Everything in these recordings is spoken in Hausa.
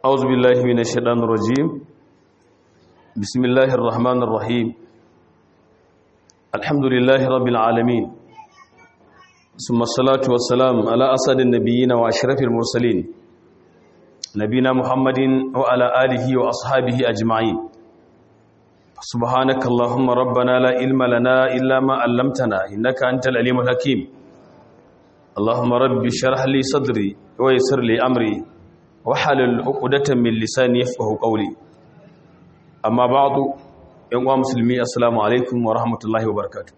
أعوذ بالله من الشيطان الرجيم بسم الله الرحمن الرحيم الحمد لله رب العالمين ثم الصلاة والسلام على أسد النبيين وأشرف المرسلين نبينا محمد وعلى آله وأصحابه أجمعين سبحانك اللهم ربنا لا علم لنا إلا ما علمتنا إنك أنت العليم الحكيم اللهم رب اشرح لي صدري ويسر لي أمري وحلل عقدة من لساني يفقه قولي أما بعد يوم مسلمي السلام عليكم ورحمة الله وبركاته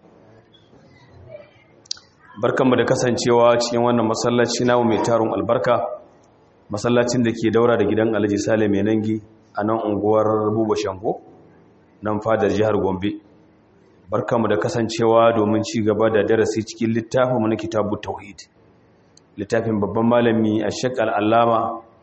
barkanmu da kasancewa cikin wannan masallaci namu mai tarun albarka masallacin da ke daura da gidan Alhaji Sale mai nangi a nan unguwar Buba Shango nan fadar jihar Gombe barkanmu da kasancewa domin ci gaba da darasi cikin littafin mu na Kitabut Tauhid littafin babban malami Sheikh Al-Allama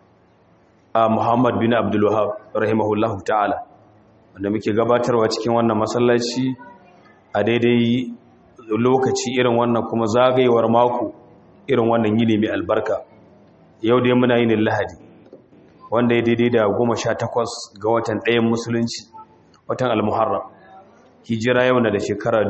a Muhammad bin Abdul Wahhab rahimahullahu ta'ala wanda muke gabatarwa cikin wannan masallaci a daidai lokaci irin wannan kuma zagayewar mako irin wannan yini mai albarka yau dai muna yin lahadi wanda ya daidai da goma sha takwas ga watan ɗayan musulunci watan almuharram hijira yau na da shekara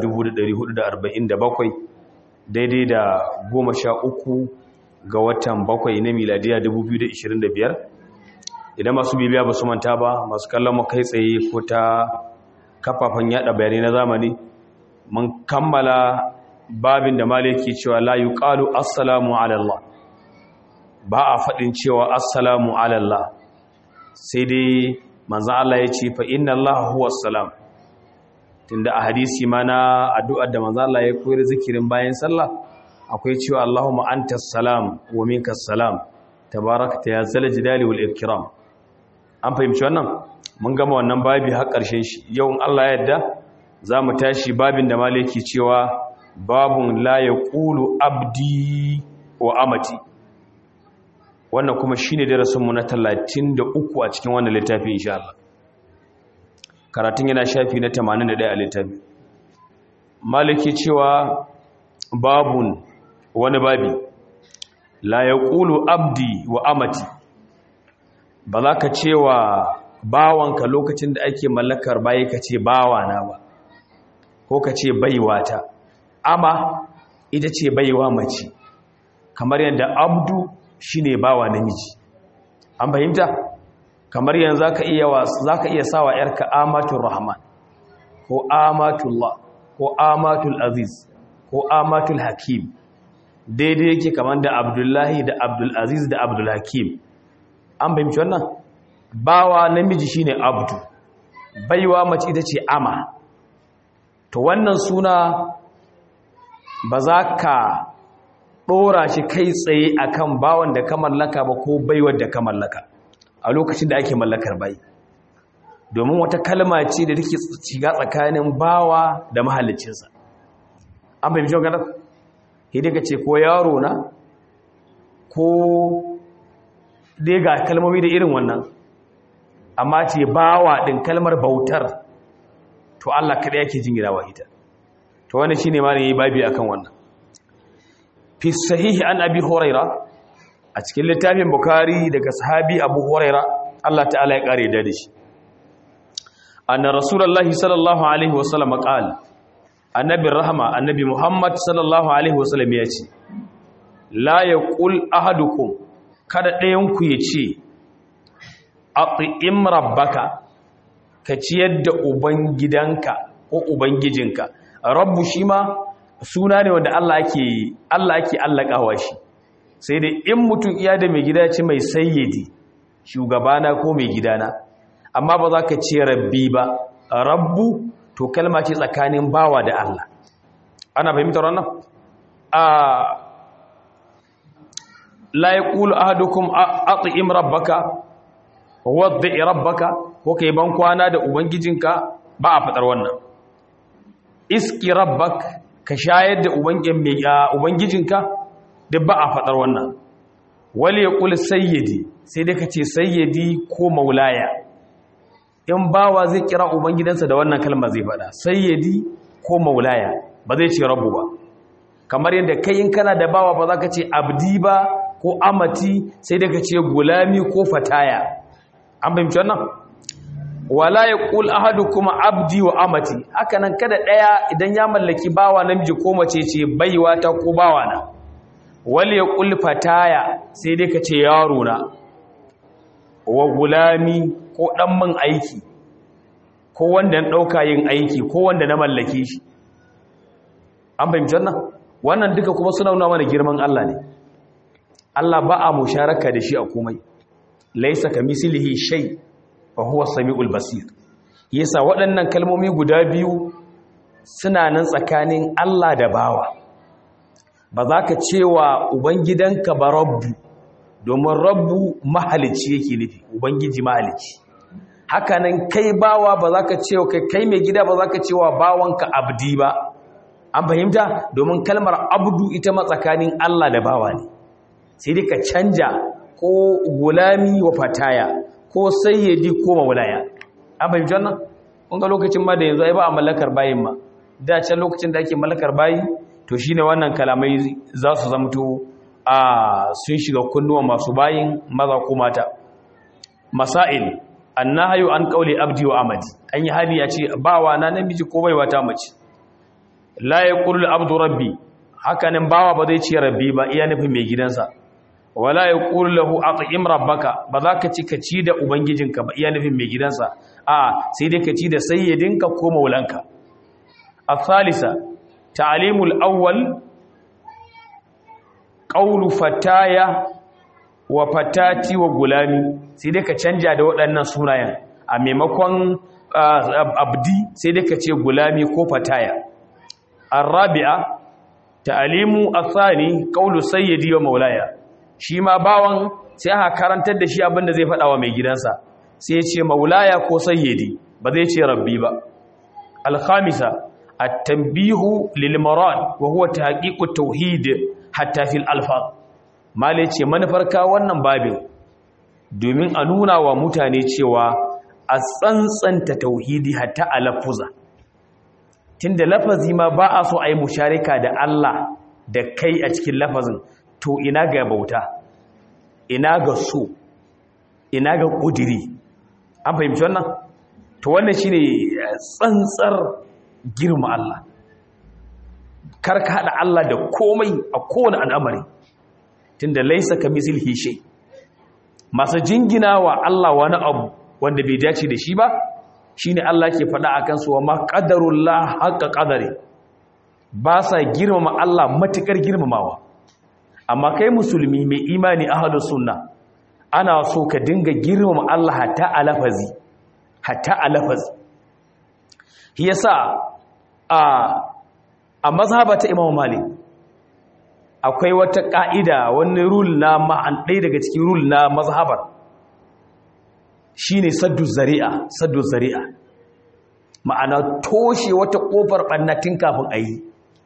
1447 daidai da goma sha uku ga watan bakwai na miladiya 2025 idan masu bibiya ba su manta ba masu kallon mu kai tsaye ko ta kafafen yada bayanai na zamani mun kammala babin da maliki cewa la yuqalu assalamu ala Allah ba a fadin cewa assalamu ala Allah sai dai manzon Allah ya ce fa inna Allah huwa assalam tunda a hadisi ma na addu'ar da manzon Allah ya koyar zikirin bayan sallah akwai cewa Allahumma antas salam wa minkas salam tabarakta ya zal jalali wal ikram an fahimci wannan mun gama wannan babi har ƙarshen shi yau in Allah ya yarda za mu tashi babin da maliki cewa babun la ya ƙulu abdi wa amati wannan kuma shi ne darasinmu na talatin da uku a cikin wannan littafi insha Allah karatun yana shafi na tamanin da ɗaya a littafi maliki cewa babun wani babi la ya ƙulu abdi wa amati ba za ka cewa bawanka lokacin da ake mallakar bayi ka ce bawana ba ko ka ce baiwata ama ita ce baiwa mace kamar yadda abdu shine bawa namiji an fahimta kamar yanzu zaka iya zaka iya sawa yarka amatul rahman ko amatullah ko amatul aziz ko amatul hakim daidai yake kamar da abdullahi da abdul aziz da abdul hakim an fahimci wannan bawa namiji shine abdu baiwa mace ita ce ama to wannan suna ba za ka ɗora shi kai tsaye akan bawan da ka mallaka ba ko baiwar da ka mallaka a lokacin da ake mallakar bai domin wata kalma ce da take shiga tsakanin bawa da mahallicinsa an bai mishin ganar hidika ce ko yaro na ko dai ga kalmomi da irin wannan amma ce bawa ɗin kalmar bautar to Allah kada yake jingirawa ita to wannan shine ma ne yayi babi akan wannan fi sahihi an abi huraira a cikin littafin bukhari daga sahabi abu huraira Allah ta'ala ya kare da shi anna rasulullahi sallallahu alaihi wasallam qala annabi rahma annabi muhammad sallallahu alaihi wasallam ya ce la yaqul ahadukum kada ɗayan ku ya ce aqim rabbaka ka ciyar da ubangidanka ko ubangijinka rabbu shi ma suna ne wanda Allah ake Allah ake allakawa shi sai dai in mutum iya da mai gida ce mai sayyidi shugabana ko mai gidana amma ba za ka ce rabbi ba rabbu to kalma ce tsakanin bawa da Allah ana fahimtar wannan a la yaqulu ahadukum at'im rabbaka wadda rabbaka ko kai ban kwana da ubangijinka ba a fadar wannan iski rabbak ka shayar da ubangijinka duk ba a fadar wannan wali yaqul sayyidi sai dai kace sayyidi ko maulaya in bawa zai kira ubangidansa da wannan kalma zai fada sayyidi ko maulaya ba zai ce rabbu ba kamar yadda kai in kana da bawa ba za ka ce abdi ba ko amati sai daga ce gulami ko fataya an fahimci wannan wala yaqul ahadukum abdi wa amati haka nan kada daya idan ya mallaki bawa namiji ko mace ce baiwa ta ko bawa na wal yaqul fataya sai dai kace yaro na wa gulami ko dan min aiki ko wanda na dauka yin aiki ko wanda na mallake shi an fahimci wannan wannan duka kuma suna nuna mana girman Allah ne Allah ba a musharaka da shi a komai laisa kamislihi shay fa huwa samiul basir yasa waɗannan kalmomi guda biyu suna nan tsakanin Allah da bawa ba za ka cewa ubangidanka ba rabbu domin rabbu mahalici yake nufi ubangiji mahalici hakanan kai bawa ba za ka cewa kai mai gida ba za ka cewa bawanka abdi ba an fahimta domin kalmar abdu ita matsakanin Allah da bawa ne sai dai ka canja ko gulami wa fataya ko sayyidi ko maulaya an fahimci wannan kun ga lokacin ma da yanzu ai ba a mallakar bayin ma da can lokacin da ake mallakar bayi to shine wannan kalamai za su zamto a sun shiga kunnuwa masu bayin maza ko mata masail annahyu an qawli abdi wa amadi an yi hali ya ce bawa na namiji ko baiwa ta mace la yaqulu abdu rabbi hakanin bawa ba zai ce rabbi ba iya nufin mai gidansa wala yaqulu lahu at'im rabbaka ba za ka ci ka ci da ubangijinka ba iya nufin mai gidansa a sai dai ka ci da sayyidinka ko maulanka الثالثة تعليم الأول قول فتايا وفتاتي وغلامي sai dai ka canja da waɗannan sunayen a maimakon abdi sai dai ka ce gulami ko fataya arabi'a ta'alimu athani qawlu sayyidi wa maulaya shi ma bawan sai aka karantar da shi abinda zai faɗa wa mai gidansa sai ya ce maulaya ko sayyidi ba zai ce rabbi ba al-khamisa التنبيه للمراد وهو تحقيق التوحيد حتى في الالفاظ malai ce manufarka wannan babin domin a nuna wa mutane cewa a tsantsanta tauhidi hatta a lafuza tunda lafazi ma ba a so a yi musharika da Allah da kai a cikin lafazin to ina ga bauta ina ga so ina ga ƙudiri an fahimci wannan to wannan shine tsantsar girma Allah kar ka haɗa Allah da komai a kowane al'amari tunda laisa ka misilhi shay masu jingina wa Allah wani abu wanda bai dace da shi ba shine Allah ke faɗa akan su wa ma qadarullah haqqa qadari ba sa girmama Allah matukar girmamawa amma kai musulmi mai imani ahlus sunna ana so ka dinga girmama Allah hatta a lafazi hatta a lafazi shi yasa a a mazhaba ta Imam Malik akwai wata ka'ida wani rule na ma'an ɗaya daga cikin rule na mazhabar shine saddu zari'a saddu zari'a ma'ana toshe wata kofar bannatin kafin ayi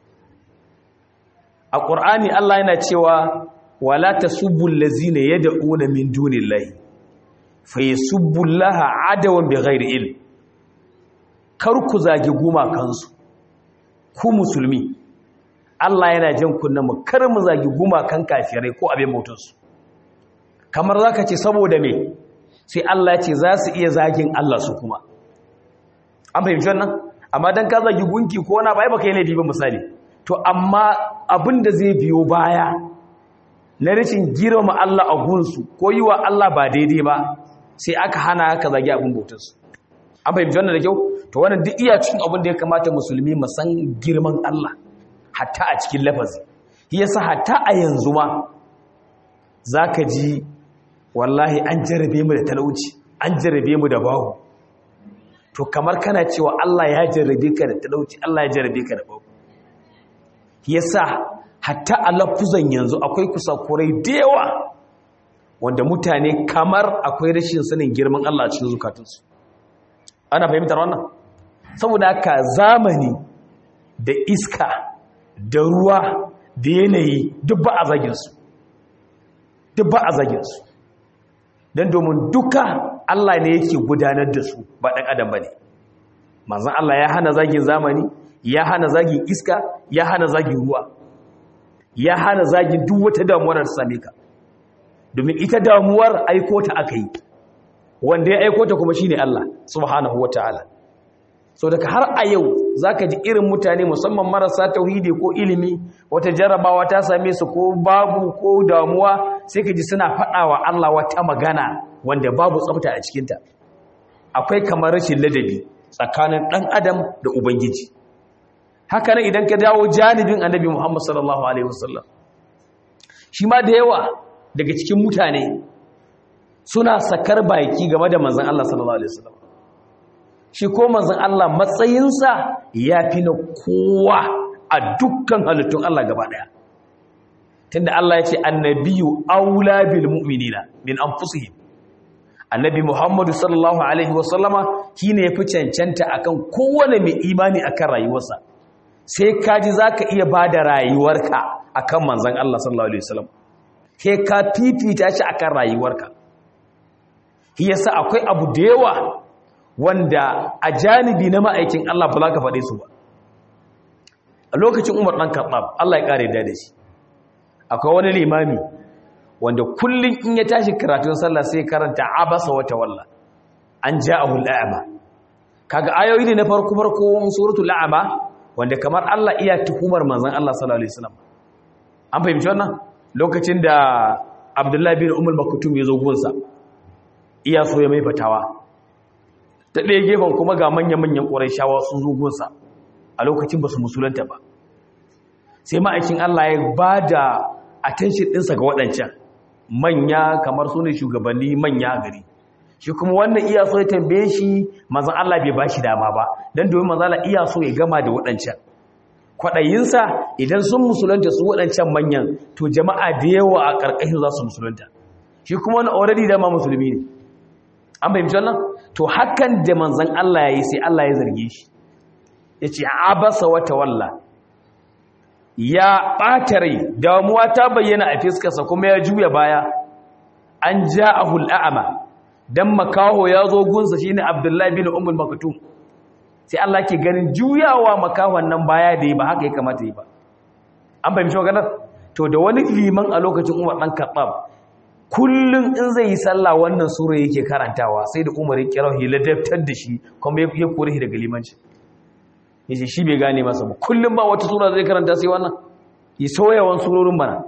a Qur'ani Allah yana cewa wala tasubbul ladzina yad'una min dunillahi fayasubbullaha adawan bighairi ilm kar ku zagi gumakansu ku musulmi Allah yana jan kunna mu kar mu zagi gumakan kafirai ko abin bautarsu kamar zaka ce saboda me sai Allah ya ce za su iya zagin Allah su kuma an fahimci wannan amma dan ka zagi gunki ko wani bai baka yi laifi ba misali to amma abin da zai biyo baya na rashin girma Allah a gunsu ko yi wa Allah ba daidai ba sai aka hana ka zagi abin bautarsu an fahimci wannan da kyau to wannan duk iya cikin abin da ya kamata musulmi mu san girman Allah hatta a cikin lafazi yasa hatta a yanzu ma zaka ji wallahi an jarabe mu da talauci an jarabe mu da bahu to kamar kana cewa Allah ya jarabe ka da talauci Allah ya jarabe ka da bahu yasa hatta a lafuzan yanzu akwai kusakurai da yawa wanda mutane kamar akwai rashin sanin girman Allah a cikin zukatunsu ana fahimtar wannan saboda haka zamani da iska da ruwa da yanayi duk ba a zaginsu duk ba a zaginsu don domin duka Allah ne yake gudanar da su ba ɗan adam ba ne manzan Allah ya hana zagin zamani ya hana zagin iska ya hana zagin ruwa ya hana zagin duk wata damuwar da same ka domin ita damuwar aiko ta aka yi wanda ya aiko ta kuma shine Allah subhanahu wataala so daga har a yau zaka ji irin mutane musamman marasa tauhidi ko ilimi wata jarabawa ta same su ko babu ko damuwa sai ka ji suna faɗawa Allah wata magana wanda babu tsafta a cikinta akwai kamar rashin ladabi tsakanin ɗan adam da ubangiji haka nan idan ka dawo janibin annabi Muhammad sallallahu alaihi wasallam shi ma da yawa daga cikin mutane suna sakar baki game da manzon Allah sallallahu alaihi wasallam shi ko manzon Allah matsayinsa yafi na kowa a dukkan halittun Allah gaba daya tunda Allah ya ce annabiyyu aula bil mu'minina min anfusihim annabi Muhammadu sallallahu alaihi wasallama shine yafi cancanta akan kowane mai imani akan rayuwarsa sai kaji zaka iya bada rayuwarka akan manzon Allah sallallahu alaihi wasallam sai ka fifita shi akan rayuwarka shi yasa akwai abu da yawa wanda a janibi na ma'aikin Allah ba za ka faɗe su ba a lokacin Umar dan Khattab Allah ya kare da shi akwai wani limami wanda kullum in ya tashi karatun sallah sai karanta abasa wata walla an ja'ahu al'ama kaga ayoyi ne na farko farko suratul a'ma wanda kamar Allah iya tuhumar manzon Allah sallallahu alaihi wasallam an fahimci wannan lokacin da Abdullah bin Ummul Maktum ya zo gunsa iya so ya mai fatawa ta ɗaya gefen kuma ga manya-manyan Qurayshawa sun zo gunsa a lokacin ba su musulunta ba sai ma'aikin Allah ya bada attention ɗinsa ga waɗancan manya kamar su ne shugabanni manya gari shi kuma wannan iya so ya tambaye shi mazan Allah bai ba shi dama ba don domin mazan Allah iya so ya gama da waɗancan kwaɗayinsa idan sun musulunta su waɗancan manyan to jama'a da yawa a ƙarƙashin za su musulunta shi kuma wani already dama musulmi ne an fahimci wannan to hakan da manzan Allah ya yi sai Allah ya zarge shi ya ce abasa wata walla ya ɓata rai damuwa ta bayyana a fiskarsa kuma ya juya baya an ja a hul'a'ama don makaho ya zo gunsa shi ne abdullahi bin umar makatu sai Allah ke ganin juyawa makahon nan baya da yi ba haka ya kamata yi ba an fahimci maganar to da wani liman a lokacin umar ɗan kaɓab kullum in zai yi sallah wannan sura yake karantawa sai da umar ya kira hiladaftar da shi kuma ya kore shi daga limanci yace shi bai gane masa ba kullum ba wata sura zai karanta sai wannan yi soyawan surorin bana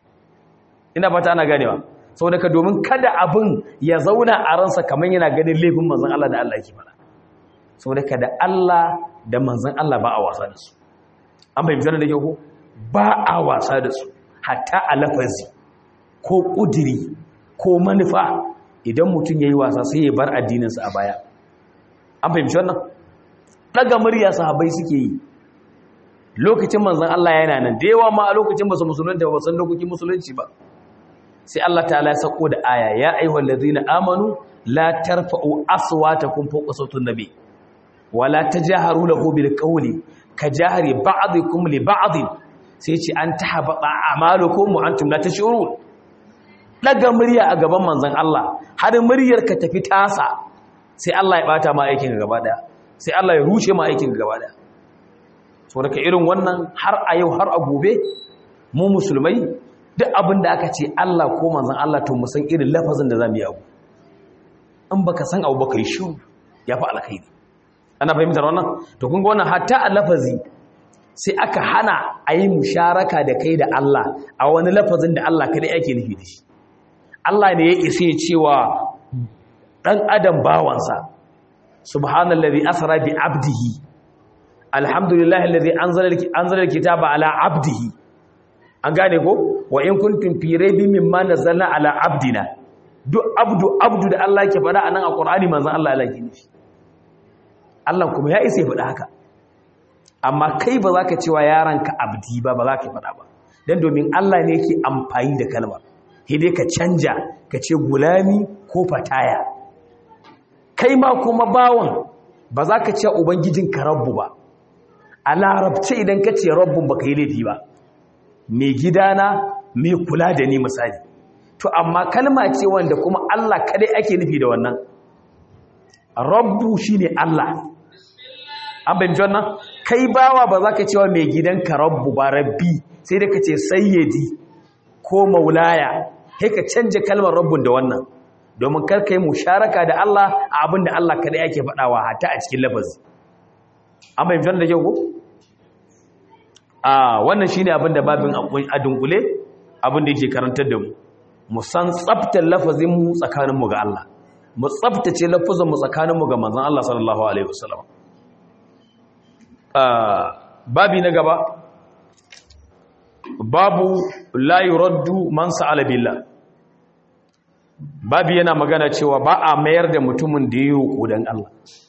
ina fata ana ganewa saboda ka domin kada abin ya zauna a ransa kamar yana ganin laifin manzon Allah da Allah yake fara saboda ka da Allah da manzon Allah ba a wasa da su an bai bizana da ke ko ba a wasa da su hatta a lafazi ko kudiri ko manufa idan mutum yayi wasa sai ya bar addininsa a baya an fahimci wannan daga murya sahabbai suke yi lokacin manzon Allah yana nan da yawa ma a lokacin ba su musulunta ba san lokacin musulunci ba sai Allah ta'ala ya sako da aya ya ayyuhal ladina amanu la tarfa'u aswatakum fawqa sawtin nabi wala tajaharu lahu bil qawli kajahri ba'dikum li ba'd sai ce an tahabata a'malukum wa antum la tashurun daga murya a gaban manzon Allah har muryar ka tafi tasa sai Allah ya bata ma aikin gaba daya sai Allah ya rushe ma aikin gaba daya so daga irin wannan har a yau har a gobe mu musulmai duk abin da aka ce Allah ko manzon Allah to mu san irin lafazin da zamu yi abu in baka san abu baka yi shiru yafi alkhairi ana fahimtar wannan to kun ga wannan hatta a lafazi sai aka hana a yi musharaka da kai da Allah a wani lafazin da Allah kadai ake nufi da shi Allah ne ya isa cewa dan adam bawansa subhanallazi asra bi abdihi alhamdulillahi allazi anzala anzala alkitaba ala abdihi an gane ko wa in kuntum fi raybin mimma nazzalna ala abdina duk abdu abdu da Allah yake faɗa anan a Qur'ani manzon Allah Allah yake nufi Allah kuma ya isa ya faɗa haka amma kai ba za ka cewa yaranka abdi ba ba za ka faɗa ba dan domin Allah ne yake amfani da kalmar sai dai ka canja ka ce gulami ko fataya kai ma kuma bawon ba za ka ce ubangijinka rabbu ba a larabce idan ka ce rabbun ba ka yi laifi ba mai gidana mai kula da ni misali to amma kalma ce wanda kuma Allah kadai ake nufi da wannan rabbu shine Allah an bayyana wannan kai bawa ba za ka cewa mai gidanka rabbu ba rabbi sai da ka ce sayyidi ko maulaya sai ka canja kalmar rabbun da wannan domin kar kai musharaka da Allah a abin da Allah kada yake faɗawa hatta a cikin lafazi an bai da kyau ko a wannan shine abin da babin a dunkule abin da yake karantar da mu mu san tsaftar lafazin mu tsakanin mu ga Allah mu tsaftace lafazin mu tsakanin mu ga manzon Allah sallallahu alaihi wasallam babi na gaba babu la yuraddu man sa'ala billah babi yana magana cewa ba a mayar da mutumin da ya roƙo dan Allah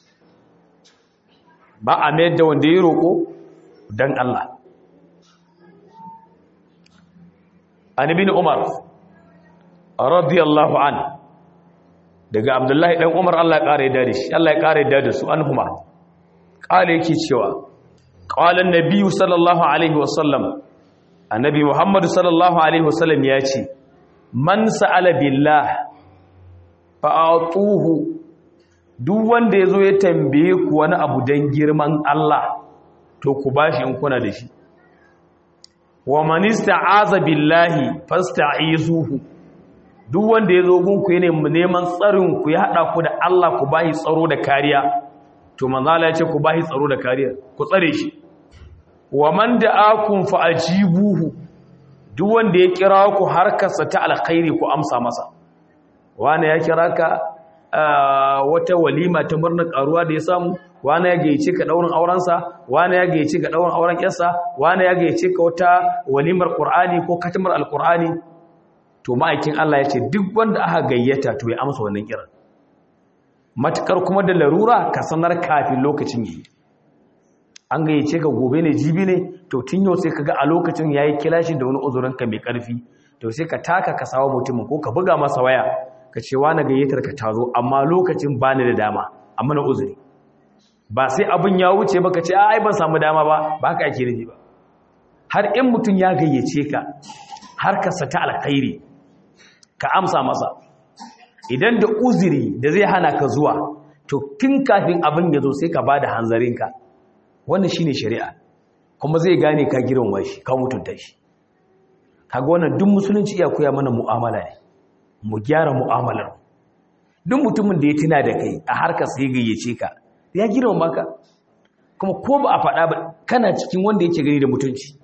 ba a mayar da wanda ya roƙo dan Allah an ibn umar radiyallahu an daga abdullahi dan umar Allah ya kare da shi Allah ya kare da su anhuma kale yake cewa qala an-nabi sallallahu alaihi wasallam annabi muhammad sallallahu alaihi wasallam ya ce man sa'ala billah fa atuhu duk wanda yazo ya tambaye ku wani abu dan girman Allah to ku bashi in kuna da shi wa man ista'aza billahi fasta'izuhu duk wanda yazo gunku yana neman tsarin ku ya hada ku da Allah ku bashi tsaro da kariya to manzo Allah ya ce ku bashi tsaro da kariya ku tsare shi wa man da'akum fa'ajibuhu duk wanda ya kira ku harkarsa ta alkhairi ku amsa masa wani ya kira ka wata walima ta murnar karuwa da ya samu wani ya gayyace ka daurin aurensa wani ya gayyace ka daurin auren yarsa wani ya gayyace ka wata walimar qur'ani ko katimar alqur'ani to ma'aikin Allah ya ce duk wanda aka gayyata to ya amsa wannan kiran matukar kuma da larura ka sanar kafin lokacin yi an gayyace ka gobe ne jibi ne to tun yau sai kaga a lokacin yayi kilashi da wani uzurin ka mai karfi to sai ka taka ka sawa mutumin ko ka buga masa waya ka ce wani gayyatar ka tazo amma lokacin bani da dama amma na uzuri ba sai abin ya wuce ba ka ce ai ban samu dama ba ba haka ake nufi ba har in mutum ya gayyace ka har ka sata alkhairi ka amsa masa idan da uzuri da zai hana ka zuwa to tun kafin abin ya zo sai ka bada hanzarinka wannan shine shari'a kuma zai gane ka girmama shi ka mutunta shi kaga wannan duk musulunci iya koya mana mu'amala ne mu gyara mu'amalar duk mutumin da ya tuna da kai a harkar sai gayyace ka ya girmama ka kuma ko ba a faɗa ba kana cikin wanda yake gani da mutunci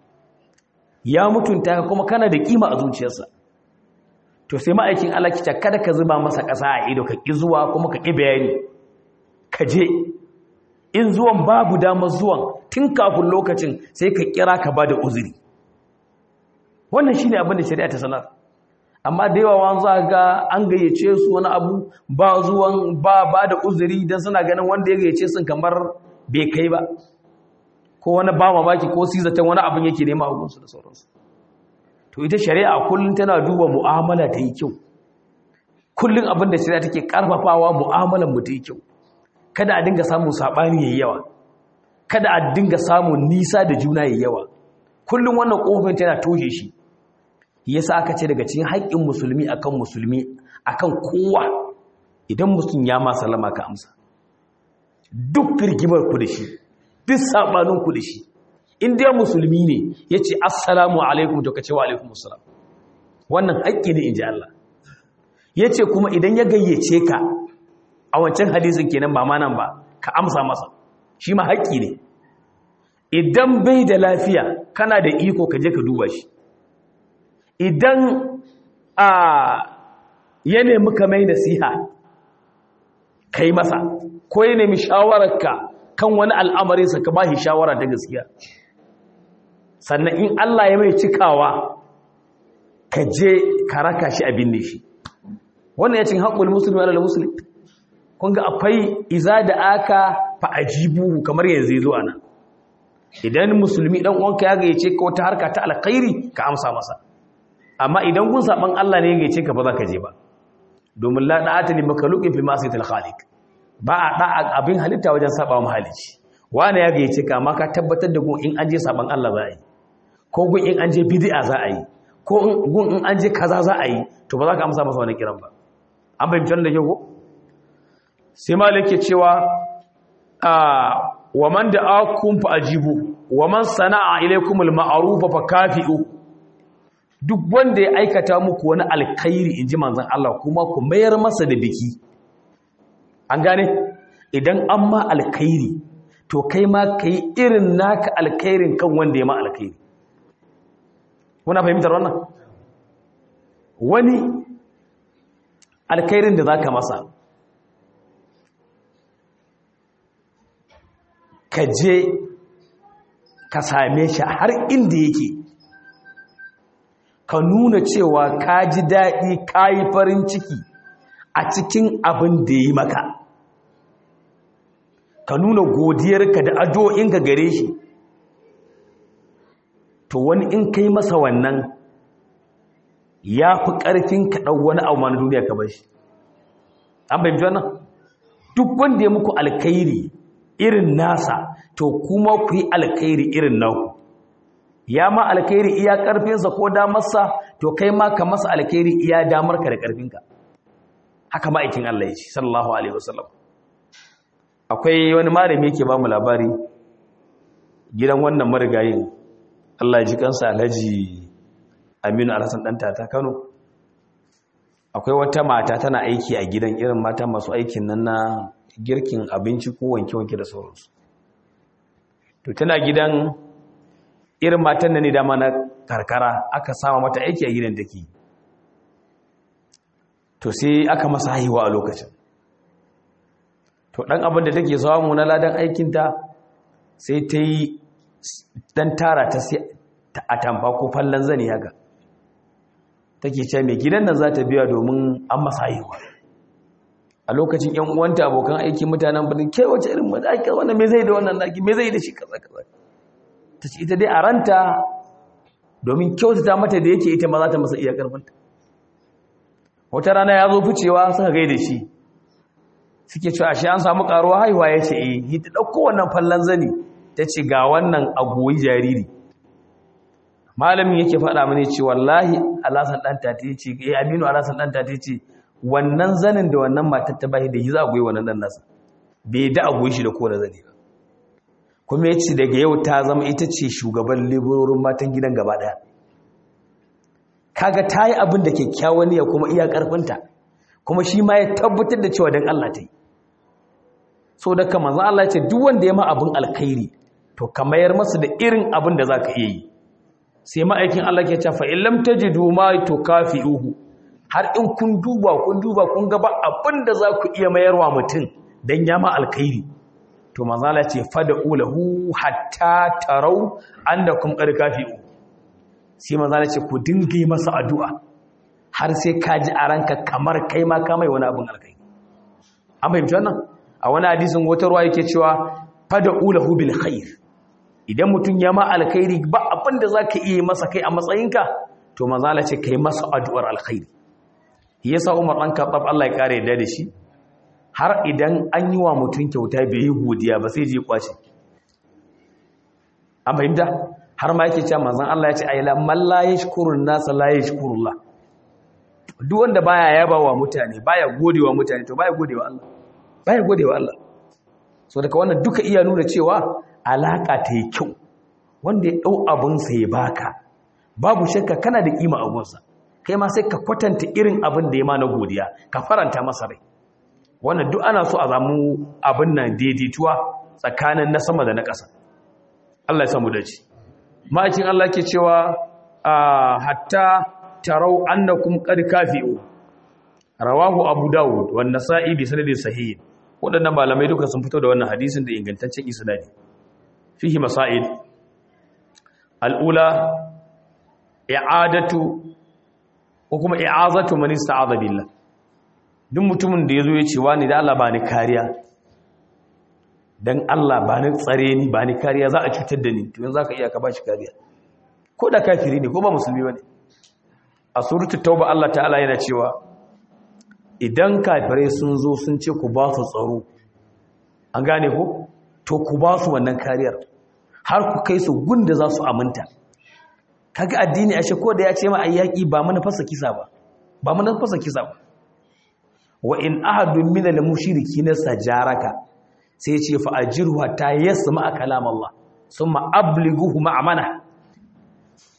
ya mutunta ka kuma kana da kima a zuciyarsa to sai ma'aikin Allah kita kada ka zuba masa ƙasa a ido ka ƙi zuwa kuma ka ƙi bayani ka je in zuwan babu damar zuwan tun kafin lokacin sai ka kira ka ba da uzuri wannan shine abin da shari'a ta sanar amma da yawa wani za ga an gayyace su wani abu ba zuwan ba ba da uzuri don suna ganin wanda ya gayyace sun kamar bai kai ba ko wani ba mamaki ko sizatan wani abin yake nema a gunsu da sauransu to ita shari'a kullum tana duba mu'amala ta yi kyau kullum abin da shari'a take karfafawa mu'amalan mu ta yi kyau kada a dinga samun saɓani yayi yawa kada a dinga samun nisa da juna yayi yawa kullum wannan ƙofin tana toshe shi yasa aka ce daga cikin haƙƙin musulmi akan musulmi akan kowa idan mutum ya ma salama ka amsa duk rigimar ku da shi duk sabanin ku da shi in dai musulmi ne yace assalamu alaikum to kace wa alaikum assalam wannan haƙƙi ne inji Allah yace kuma idan ya gayyace ka a wancan hadisin kenan ba ma nan ba ka amsa masa shi ma haƙƙi ne idan bai da lafiya kana da iko ka je ka duba shi idan a ya nemi ka mai nasiha ka yi masa ko ya nemi shawararka kan wani al'amarinsa ka ba shi shawara ta gaskiya sannan in Allah ya mai cikawa ka je ka raka shi abin ne shi wannan ya cin haƙul musulmi ala musulmi kun ga akwai iza da aka fa'ajibu kamar yanzu zuwa nan idan musulmi dan uwanka ya gayyace ka wata harka ta alkhairi ka amsa masa amma idan kun saban Allah ne ya gayyace ka ba za ka je ba domin la da'ata li makhluqin fi ma'siyatil khaliq ba a da abin halitta wajen saba wa mahalici wani ya gayyace ka amma ka tabbatar da gun in an je saban Allah za a yi ko gun in an je bid'a za a yi ko gun in an je kaza za a yi to ba za ka amsa masa wani kiran ba an bayyana da ke ko sai malik ke cewa wa man da'akum fa ajibu wa man sana'a ilaykum al-ma'ruf fa kafi'u duk wanda ya aikata muku wani alkhairi inji manzon Allah kuma ku mayar masa da biki an gane idan an ma alkhairi to kai ma kai irin naka alkhairin kan wanda ya ma alkhairi kuna fahimtar wannan wani alkhairin da zaka masa ka je ka same shi har inda yake ka nuna cewa ka ji daɗi ka yi farin ciki a cikin abin da yi maka ka nuna godiyarka da addu'o'inka gare shi to wani in kai masa wannan ya fi ƙarfin ka ɗau wani abu na duniya ka bashi an bayyana wannan duk wanda ya muku alkhairi irin nasa to kuma ku yi alkhairi irin naku ya ma alkhairi iya ƙarfinsa ko damarsa to kai ma ka masa alkhairi iya damarka da ƙarfinka haka ma'aikin Allah ya ce sallallahu alaihi wasallam akwai wani malami yake ba mu labari gidan wannan marigayin Allah ya ji kansa Alhaji Aminu Alhassan dan tata Kano akwai wata mata tana aiki a gidan irin mata masu aikin nan na girkin abinci ko wanke-wanke da sauransu to tana gidan irin matan nan ne dama na karkara aka sama mata aiki a gidan take to sai aka masa haihuwa a lokacin to dan abin da take samu na ladan aikinta sai ta yi dan tara ta sai a tamfa ko fallon zani haka take ce mai gidan nan za ta biya domin an masa haihuwa a lokacin yan uwanta abokan aiki mutanen birnin ke wace irin maza ake wannan me zai da wannan naki me zai da shi kaza kaza ta ce ita dai a ranta domin kyautata mata da yake ita ma za ta masa iya karfinta wata rana ya zo ficewa suka gaida shi suke cewa ashe an samu karuwa haihuwa ya ce eh yi ta ɗauko wannan fallon zani ta ce ga wannan agoyi jariri malamin yake faɗa mani ce wallahi alasan ɗan tati ya ce eh aminu alasan ɗan tati ce wannan zanin da wannan matar ta bashi da yi za a goyi wannan ɗan nasa bai da a goyi shi da kowane zani ba kuma ya ce daga yau ta zama ita ce shugaban leburorin matan gidan gaba ɗaya kaga ta yi abin da kyakkyawan niyya kuma iya ƙarfinta kuma shi ma ya tabbatar da cewa don Allah ta yi so da kama za Allah ce duk wanda ya ma abin alkhairi to ka mayar masa da irin abin da za ka iya yi sai ma'aikin Allah ke cewa in lam tajidu ma tukafi'uhu har in kun duba kun duba kun ga ba abin da za ku iya mayarwa mutum dan ya ma alkhairi to manzo Allah ce fad'u lahu hatta tarau annakum qad kafi'u sai manzo Allah ce ku dinga yi masa addu'a har sai ka ji a ranka kamar kai ma ka mai wani abin alkhairi an fahimci wannan a wani hadisin wata ruwa yake cewa fad'u lahu bil khair idan mutum ya ma alkhairi ba abin da zaka iya masa kai a matsayinka to manzo Allah ce kai masa addu'ar alkhairi yasa Umar dan Khattab Allah ya kare da shi har idan an yi wa mutum kyauta bai yi godiya ba sai je kwace an fahimta har ma yake cewa manzon Allah ya ce ayla man la yashkurun nas la yashkurullah duk wanda baya yaba wa mutane baya godewa mutane to baya godewa Allah baya godewa Allah so daga wannan duka iya nuna cewa alaka ta yi kyau wanda ya dau abun sa ya baka babu shakka kana da kima abun sa kai ma sai ka kwatanta irin abin da ya ma na godiya ka faranta masa rai wannan duk ana so a zamu abin nan daidaituwa tsakanin na sama da na ƙasa Allah ya samu dace ma'aikin Allah ke cewa hatta tarau annakum qad kafi'u rawahu abu daud wa nasa'i bi sanadin sahih wadannan malamai duka sun fito da wannan hadisin da ingantaccen isnadi fihi masail al-ula i'adatu ko kuma i'azatu man ista'adha billah duk mutumin da yazo ya ce wani da Allah ba ni kariya dan Allah ba ni tsare ni ba ni kariya za a cutar da ni to yanzu zaka iya ka bashi kariya ko da kafiri ne ko ba musulmi bane a suratul tauba Allah ta'ala yana cewa idan kafirai sun zo sun ce ku ba su tsaro an gane ko to ku ba su wannan kariyar har ku kai su gunda za su aminta kaga addini ashe ko da ya ce ma ayyaki ba mana fasa kisa ba ba mana fasa kisa ba wa in ahadun min al-mushrikin sajaraka sai ce fa ajruha ta yasma kalam Allah summa ablighuhu ma'amana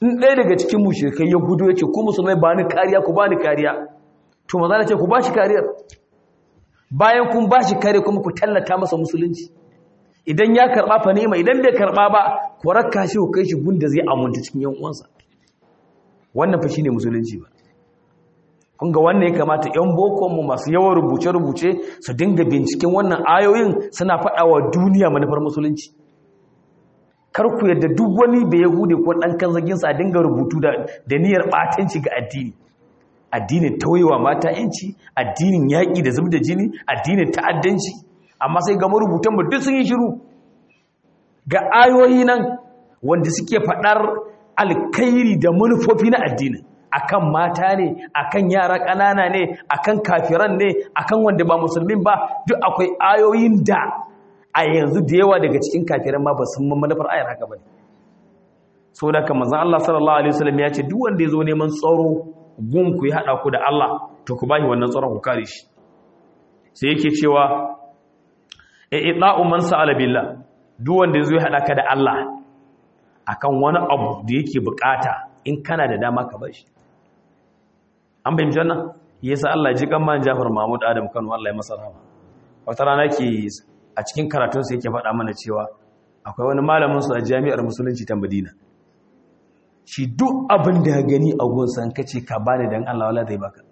in ɗaya daga cikin mushrikai ya gudu ya ce ku musulmai ba ni kariya ku ba ni kariya to maza ce ku ba shi kariyar bayan kun ba shi kariya kuma ku tallata masa musulunci idan ya karɓa fa ni'ima idan bai karɓa ba ku rakka shi ku kai shi gunda zai amunta cikin yan uwansa wannan fa shine musulunci ba kun ga wannan ya kamata yan bokon mu masu yawan rubuce rubuce su dinga binciken wannan ayoyin suna faɗa wa duniya manufar musulunci kar ku yadda duk wani bai yahude ko dan kanzagin sa dinga rubutu da da niyyar batanci ga addini addinin tauyewa mata yanci addinin yaƙi da zubda jini addinin ta'addanci amma sai ga marubutan mu duk sun yi shiru ga ayoyi nan wanda suke faɗar alkairi da manufofi na addinin akan mata ne akan yara ƙanana ne akan kafiran ne akan wanda ba musulmin ba duk akwai ayoyin da a yanzu da yawa daga cikin kafiran ma ba sun manufar ayar haka ba ne so da kan manzon Allah sallallahu alaihi wasallam ya ce duk wanda ya zo neman tsaro gun ku ya hada ku da Allah to ku bashi wannan tsaron ku kare shi sai yake cewa e ita'u man sa'ala billah duk wanda ya zo ya hada ka da Allah akan wani abu da yake bukata in kana da dama ka bashi an bayyana janna yasa Allah ji kan man Jafar Mahmud Adam Kano Allah ya masa rahama wata rana ke a cikin karatunsa yake faɗa mana cewa akwai wani malaminsu a jami'ar musulunci ta madina shi duk abin da gani a gunsan kace ka bani don allah wala zai baka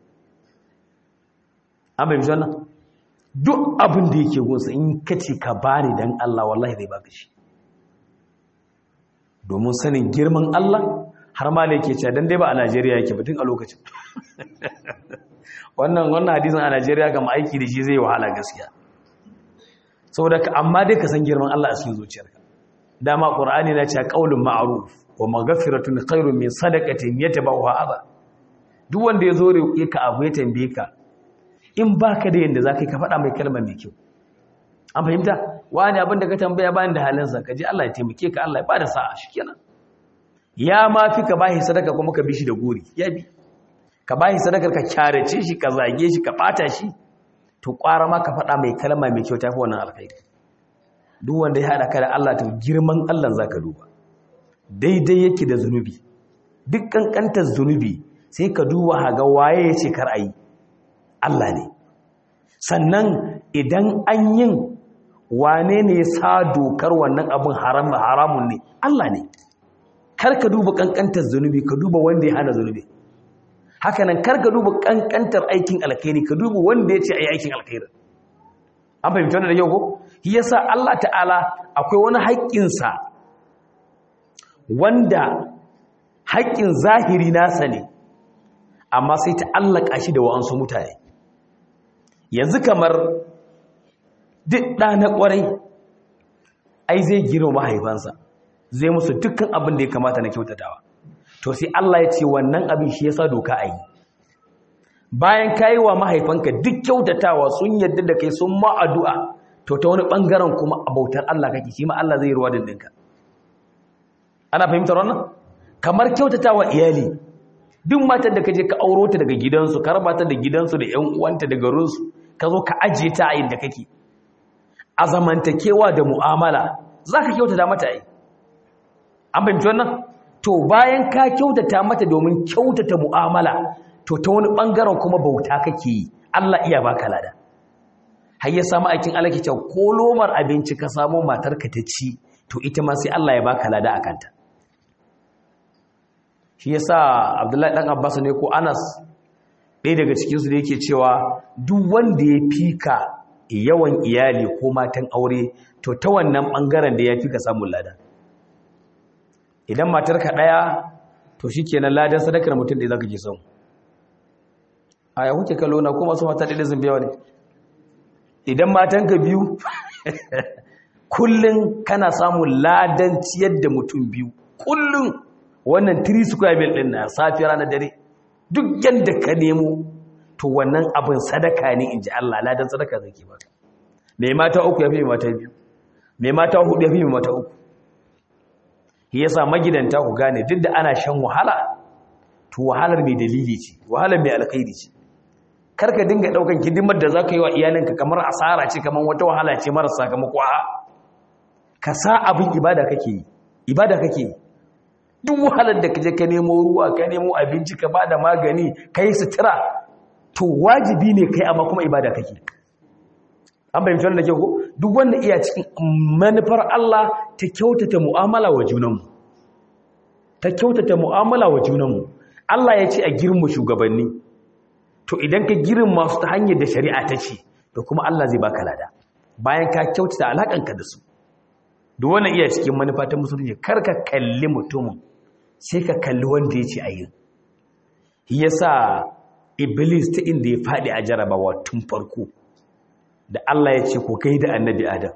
an bai wannan duk abin da yake gunsa in kace ka bani don allah wallahi zai baka shi domin sanin girman allah har ma da yake cewa dan dai ba a najeriya yake batun a lokacin wannan wannan hadisin a najeriya kama aiki da shi zai wahala gaskiya saboda ka amma dai ka san girman Allah a cikin zuciyarka dama qur'ani na cewa qaulun ma'ruf wa maghfiratun khairun min sadaqatin yatabawa adha duk wanda ya zo roƙe ka abu ya tambaye ka in baka da yanda zaka ka faɗa mai kalma mai kyau an fahimta wani abin da ka tambaya bayan da halin sa kaje Allah ya taimake ka Allah ya bada sa'a shikenan ya ma fi ka bashi sadaka kuma ka bi shi da gori ya bi ka bashi sadakar ka kyarace shi ka zage shi ka bata shi to ƙwara ma ka faɗa mai kalma mai kyau tafi wannan alkhairi duk wanda ya haɗa ka da Allah to girman Allah za ka duba daidai yake da zunubi duk ƙanƙantar zunubi sai ka duba haga waye ya ce kar a yi Allah ne sannan idan an yin wane ne ya sa dokar wannan abin haramun ne Allah ne kar ka duba ƙanƙantar zunubi ka duba wanda ya hana zunubi hakanan kar ka duba kankantar aikin alkhairi ka duba wanda ya ce a yi aikin alkhairi an fahimci wannan da yau ko shi yasa Allah ta'ala akwai wani haƙƙinsa wanda haƙƙin zahiri nasa ne amma sai ta allaka shi da wa'ansu mutane yanzu kamar duk ɗa na ƙwarai ai zai girma mahaifansa zai musu dukkan abin da ya kamata na kyautatawa to sai Allah ya ce wannan abin shi yasa doka a yi bayan kayi wa mahaifanka duk kyautatawa sun yadda da kai sun ma addu'a to ta wani bangaren kuma abautar Allah kake shi ma Allah zai ruwa dindinka ana fahimtar wannan kamar kyautatawa iyali duk matar da kaje ka auro ta daga gidansu ka raba ta da gidansu da ƴan uwanta da garinsu ka zo ka ajiye ta a inda kake a zamantakewa da mu'amala zaka kyautata mata ai an fahimci wannan to bayan ka kyautata mata domin kyautata mu'amala to ta wani bangaren kuma bauta kake yi Allah iya baka lada har ya samu aikin Allah ke cewa ko lomar abinci ka samu matarka ta ci to ita ma sai Allah ya baka lada a kanta shi yasa Abdullahi dan Abbas ne ko Anas ɗaya daga cikin su da yake cewa duk wanda ya fika yawan iyali ko matan aure to ta wannan bangaren da ya fika samun lada idan matarka ɗaya to shi kenan ladan sadakar mutum da za ka ke son a ya kuke kallo na kuma su mata ɗaya zan biyawa ne idan matanka biyu kullum kana samun ladan ciyar da mutum biyu kullum wannan 3 square mil ɗin na safi ranar dare duk yadda ka nemo to wannan abin sadaka ne in ji Allah ladan sadaka zai ke baka mai mata uku ya fi mai mata biyu mai mata hudu ya fi mai mata uku shi yasa magidanta ku gane duk da ana shan wahala to wahalar mai dalili ce wahalar mai alkhairi ce karka dinga daukan hidimar da zaka yi wa iyalinka kamar asara ce kamar wata wahala ce mara sakamako a ka sa abin ibada kake yi ibada kake yi duk wahalar da kaje ka nemo ruwa ka nemo abinci ka bada magani kai sutura to wajibi ne kai amma kuma ibada kake an fahimci wannan da ke ko duk wanda iya cikin manufar Allah ta kyautata mu'amala wa junanmu ta kyautata mu'amala wa junanmu Allah ya ce a girma shugabanni to idan ka girma su ta hanyar da shari'a ta ce to kuma Allah zai baka lada bayan ka kyautata alakanka da su duk wannan iya cikin manufa ta musulunci kar ka kalli mutumin sai ka kalli wanda ya ce a yi yasa iblis ta inda ya faɗi a jarabawa tun farko da Allah ya ce ko kai da annabi adam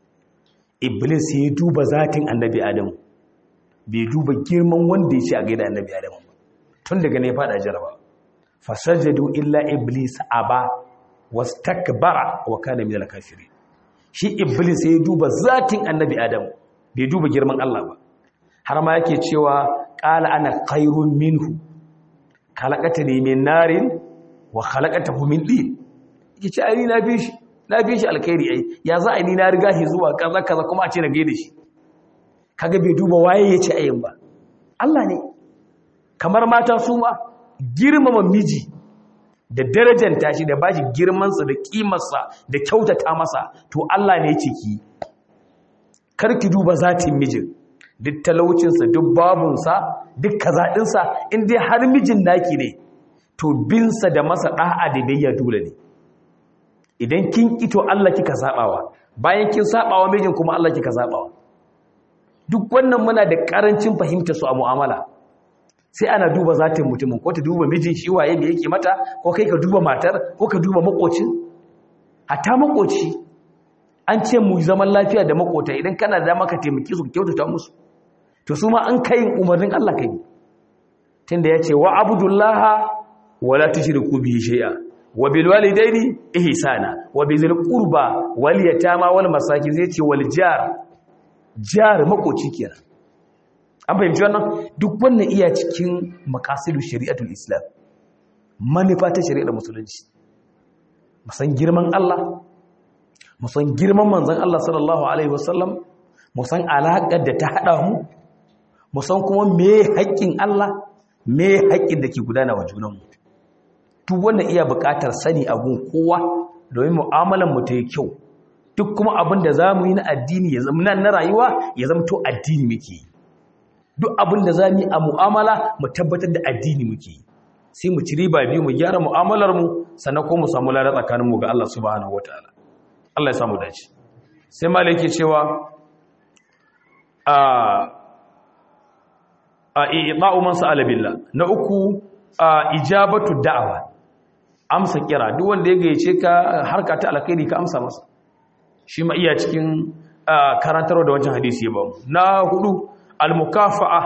iblis ya duba zatin annabi adam bai duba girman wanda ya ce a gaida annabi adam tun daga ne faɗa jaraba fasajadu illa iblis aba wastakbara wa kana minal kafirin shi iblis ya duba zatin annabi adam bai duba girman Allah ba har ma yake cewa qala ana khairun minhu khalaqatani min narin wa khalaqatahu min din yake ce ai na bi shi na bi shi alkhairi ai ya za a ni na riga shi zuwa kaza kaza kuma a ce na gaida shi kaga bai duba waye yace ayin ba Allah ne kamar mata su ma girmama miji da darajanta shi da bashi girmansa da kimarsa da kyautata masa to Allah ne yake ki karki duba zatin mijin duk talaucinsa duk babunsa duk kazaɗinsa in dai har mijin naki ne to binsa da masa ɗa'a da bayya dole ne idan kin ito Allah kika sabawa bayan kin sabawa mijin kuma Allah kika sabawa duk wannan muna da karancin fahimta su a mu'amala sai ana duba zatin mutumin ko ta duba mijin shi waye da yake mata ko kai ka duba matar ko ka duba makocin hatta makoci an ce mu zaman lafiya da makota idan kana da maka taimaki su kyautata musu to su ma an kai umarnin Allah kai tunda yace wa abdullaha wala tushriku bihi shay'a wa bil walidaini ihsana wa bizil qurba wal yatama wal masakin zai ce wal jar jar makoci kenan an fahimci wannan duk wannan iya cikin makasidu shari'atul islam manufa ta shari'ar musulunci musan girman Allah musan girman manzon Allah sallallahu alaihi wasallam musan alaƙar da ta haɗa mu musan kuma me haƙƙin Allah me haƙƙin da ke gudana wa junanmu duk wannan iya buƙatar sani a gun kowa domin mu'amalar mu ta yi kyau duk kuma abin da za mu yi na addini ya zama na rayuwa ya zama to addini muke yi duk abin da za mu yi a mu'amala mu tabbatar da addini muke yi sai mu ci riba biyu mu gyara mu'amalar mu sannan ko mu samu lada tsakanin mu ga Allah subhanahu wataala Allah ya samu dace sai malai yake cewa a a i'ta'u man sa'ala billah na uku a ijabatu da'wa amsa kira duk wanda ya gayyace ka harka ta alkhairi ka amsa masa shi ma iya cikin karantarwa da wancan hadisi ya bamu na hudu almukafa'a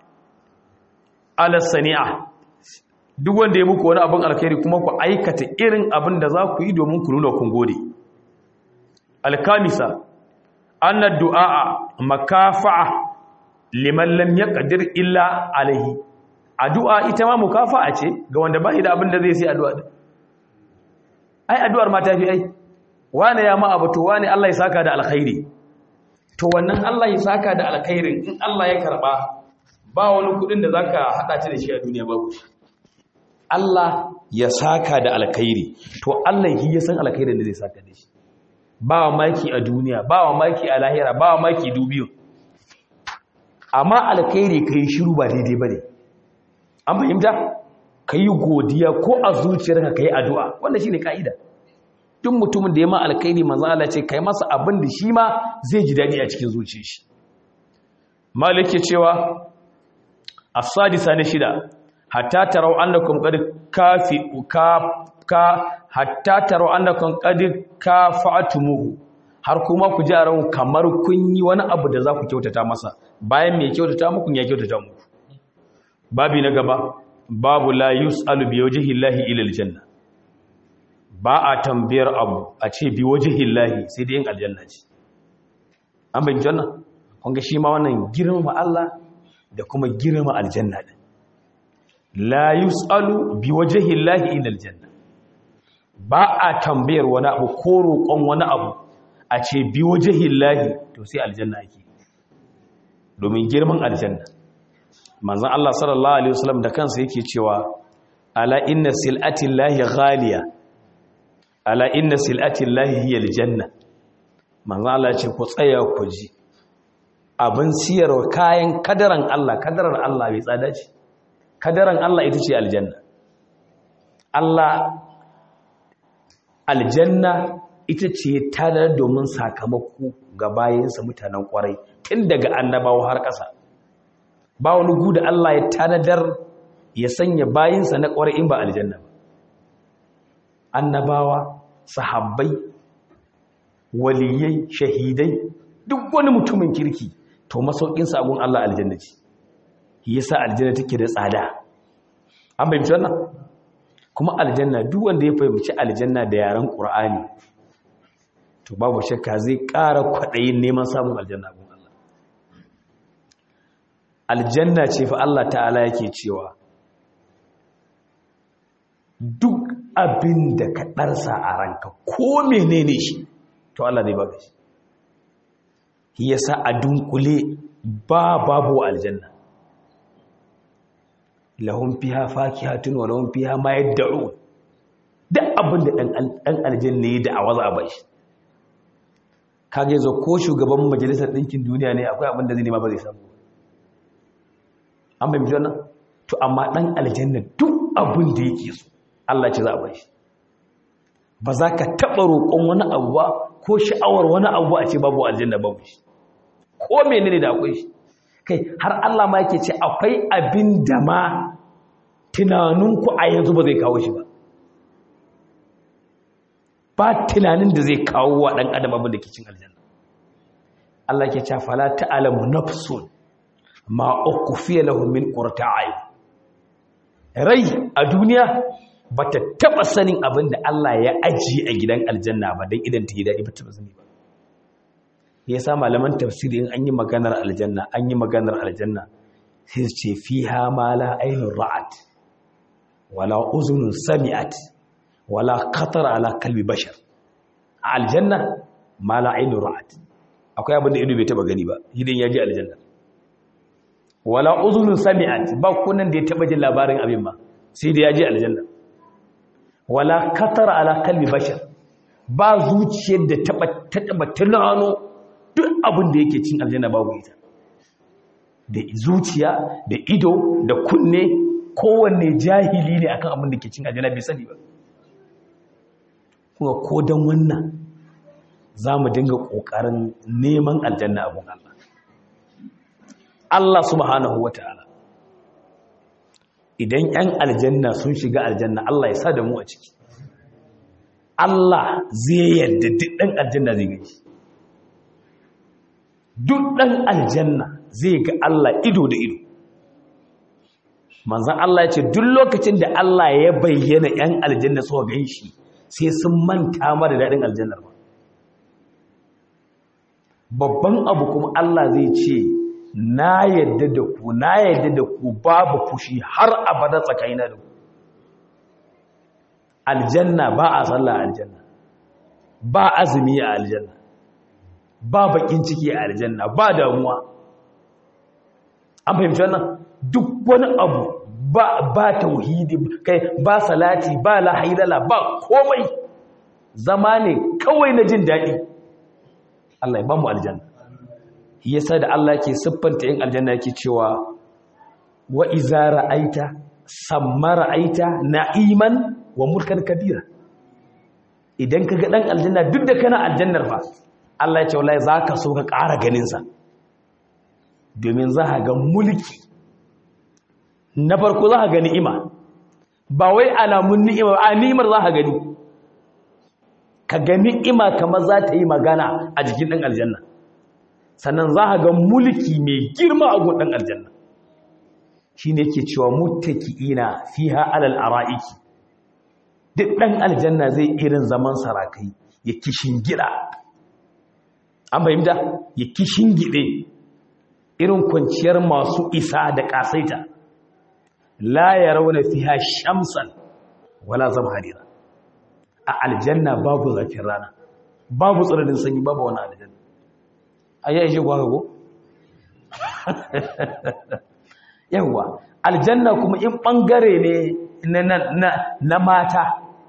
ala sani'a duk wanda ya muku wani abin alkhairi kuma ku aikata irin abin da za ku yi domin ku nuna kun gode alkamisa anna du'a makafa'a liman lam yaqdir illa alaihi addu'a ita ma mukafa'a ce ga wanda bai da abin da zai sai addu'a din ai addu'ar ma ta fi ai wane ya ma abu to wane Allah ya saka da alkhairi to wannan Allah ya saka da alkhairin in Allah ya karba ba wani kudin da zaka hada ci da shi a duniya babu shi Allah ya saka da alkhairi to Allah shi ya san alkhairin da zai saka da shi ba wa maki a duniya ba wa maki a lahira ba wa maki dubiyu amma alkhairi kai shiru ba daidai bane an fahimta kai godiya ko a zuciyarka kai addu'a wannan shine kaida duk mutumin da ya ma alkhairi manzo Allah ce kai masa abin da shi ma zai ji dadi a cikin zuciyar shi malike cewa as-sadisa na shida hatta tarau annakum qad kafi ka ka hatta tarau annakum qad kafa'tumuhu har kuma ku ji a ran kamar kun yi wani abu da za ku kyautata masa bayan mai kyautata muku ya kyautata muku babi na gaba babu la yus'alu bi wajhi llahi ila aljanna ba a tambayar abu a ce bi wajhi llahi sai dai yin aljanna ce an bayyana janna kun ga shi ma wannan girma Allah da kuma girma aljanna din la yus'alu bi wajhi llahi ila aljanna ba a tambayar wani abu ko roƙon wani abu a ce bi wajhi llahi to sai aljanna ake domin girman aljanna manzon Allah sallallahu alaihi wasallam da kansa yake cewa ala inna sil'atillahi ghaliya ala inna sil'atillahi hiya aljanna manzon Allah ce ku tsaya ku ji abin siyarwa kayan kadaran Allah kadaran Allah bai tsada ce kadaran Allah ita ce aljanna Allah aljanna ita ce tadar domin sakamako ga bayansa mutanen kwarai tun daga annabawa har ƙasa ba wani gu da Allah ya tanadar ya sanya bayinsa na kwarai in ba aljanna ba annabawa sahabbai waliyai shahidai duk wani mutumin kirki to masaukinsa agun Allah aljanna ce yasa aljanna take da tsada an bayyana wannan kuma aljanna duk wanda ya fahimci aljanna da yaren qur'ani to babu shakka zai ƙara kwaɗayin neman samun aljanna gun Allah aljanna ce fa Allah ta'ala yake cewa duk abin da ka ɗarsa a ranka ko menene shi to Allah zai baka shi yasa a dunkule ba babu aljanna lahum fiha fakihatun wa lahum fiha ma yad'un duk abin da dan aljanna yi da awaza a bashi kage zo ko shugaban majalisar ɗinkin duniya ne akwai abin da zai nema ba zai samu an bai mutu wannan to amma dan aljanna duk abin da yake so Allah ce za a bashi ba za ka taɓa roƙon wani abu ba ko sha'awar wani abu a ce babu aljanna babu shi ko menene da akwai shi kai har Allah ma yake ce akwai abin da ma tunaninku a yanzu ba zai kawo shi ba ba tunanin da zai kawo wa ɗan adam abin da ke cin aljanna Allah ke ce fala ta'lamu nafsun ma ukhfiya lahum min qurrati a'yun rai a duniya bata taba sanin abin da Allah ya ajiye a gidan aljanna ba dan idan ta yi dadi ba ta sani ba yasa malaman tafsiri in an yi maganar aljanna an yi maganar aljanna sai su ce fiha ma la aynun ra'at wala uzunun sami'at wala khatar ala kalbi bashar a aljanna ma la aynun ra'at akwai abin da ido bai taba gani ba idan ya ji aljanna wala uzunun sami'at ba kunan da ya taba jin labarin abin ba sai da ya ji aljanna wala khatar ala kalbi bashar ba zuciyar da taba taba tunano duk abin da yake cin aljanna babu ita da zuciya da ido da kunne kowanne jahili ne akan abin da ke cin aljanna bai sani ba kuma ko don wannan za mu dinga ƙoƙarin neman aljanna abin Allah Allah subhanahu wata'ala idan 'yan aljanna sun shiga aljanna Allah ya sa da mu a ciki Allah zai yarda duk ɗan aljanna zai gaji duk ɗan aljanna zai ga Allah ido da ido manzan Allah ya ce duk lokacin da Allah ya bayyana 'yan aljanna suka gan shi sai sun manta mara daɗin aljannar ba babban abu kuma Allah zai ce na yadda da ku na yadda da ku babu fushi har abada tsakanina da ku aljanna ba a sallah aljanna ba azumi a aljanna ba bakin ciki a aljanna ba damuwa an fahimci wannan duk wani abu ba ba tauhidi kai ba salati ba la hailala ba komai zama ne kawai na jin daɗi Allah ya ba mu aljanna yasa da Allah ke siffanta yin aljanna yake cewa wa iza ra'aita samma ra'aita na'iman wa mulkan kabira idan kaga dan aljanna duk da kana aljannar fa Allah ya ce wallahi zaka so ka ƙara ganin sa domin za ka ga mulki na farko za ka ga ni'ima ba wai alamun ni'ima a ni'imar za ka gani ka ga ni'ima kamar za ta yi magana a jikin ɗan aljanna sannan za ka ga mulki mai girma a gun ɗan aljanna shi ne ke cewa muttaki'ina fiha alal ara'iki duk ɗan aljanna zai irin zaman sarakai ya kishin gida an fahimta ya kishin gide irin kwanciyar masu isa da ƙasaita la ya rauna fiha shamsan wala zamharira a aljanna babu zafin rana babu tsananin sanyi babu wani aljanna a yi shi kwa go yawa aljanna kuma in bangare ne na mata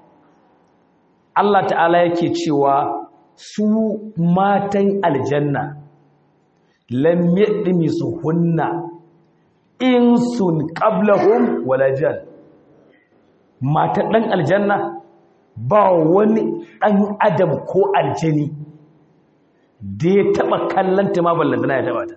Allah ta'ala yake cewa su matan aljanna lam yadmi suhunna insun qablahum wala jan matan dan aljanna ba wani dan adam ko aljani da ya taba kallanta ma ballantana ya taba ta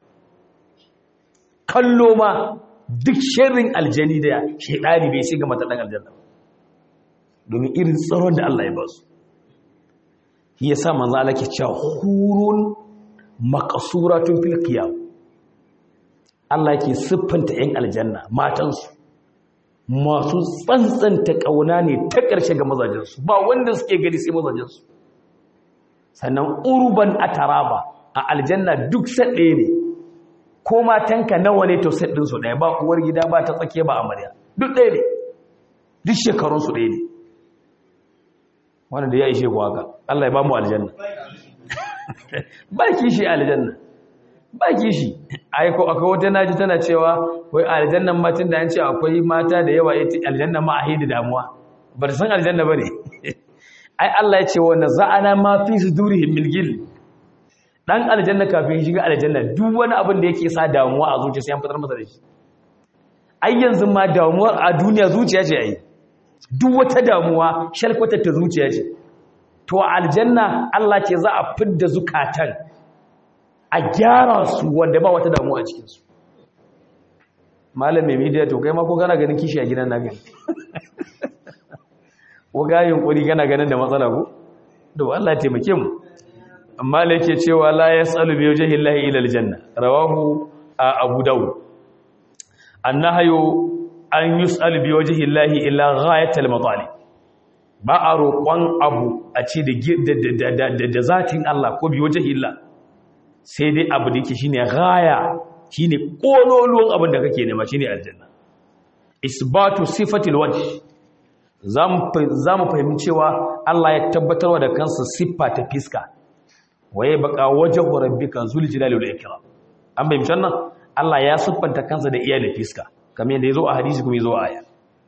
kallo ma duk sharrin aljani da shaidani bai shiga mata dan aljanna domin irin tsaron da Allah ya ba su shi yasa manzo Allah ke cewa hurun maqsuratun fil qiyam Allah ke siffanta yan aljanna matansu masu tsantsanta kauna ne ta ƙarshe ga mazajensu ba wanda suke gani sai mazajensu sannan urban ataraba a aljanna duk saɗe ne ko matanka nawa ne to set ɗinsu ɗaya ba uwar gida ba ta tsake ba amarya duk ɗaya ne duk shekarunsu ɗaya ne wanda da ya ishe ku haka Allah ya ba mu aljanna ba kishi aljanna ba kishi aiko akwai wata naji tana cewa wai aljannan matan da an ce akwai mata da yawa ita aljanna ma a hidi damuwa ba ta san aljanna ba ne ai Allah ya ce wa naza'ana ma fi sudurihim min gil dan aljanna kafin shiga aljanna duk wani abin da yake sa damuwa a zuciya sai an fitar masa da shi ai yanzu ma damuwar a duniya zuciya ce ai duk wata damuwa shalkwatar ta zuciya ce to aljanna Allah ce za a fidda zukatan a gyara su wanda ba wata damuwa a cikin su malam mai media to kai ma ko kana ganin kishi a gidan na gani ko ga yunkuri kana ganin da matsala ko to Allah ya taimake mu amma da yake cewa la yasalu bi wajhi llahi ila aljanna rawahu abu daud annahayu an yus'al bi wajhi llahi ila ghayatil matalib ba a roƙon abu a ce da da zatin Allah ko bi wajhi Allah sai dai abu da yake shine ghaya shine kololuwan abin da kake nema shine aljanna isbatu sifatil wajh zamu fahimci cewa Allah ya tabbatarwa da kansa siffa ta fiska waye baka wajhu rabbika zul jalali wal ikram an bayyana nan Allah ya siffanta kansa da iyalin fiska kamar yadda yazo a hadisi kuma yazo a aya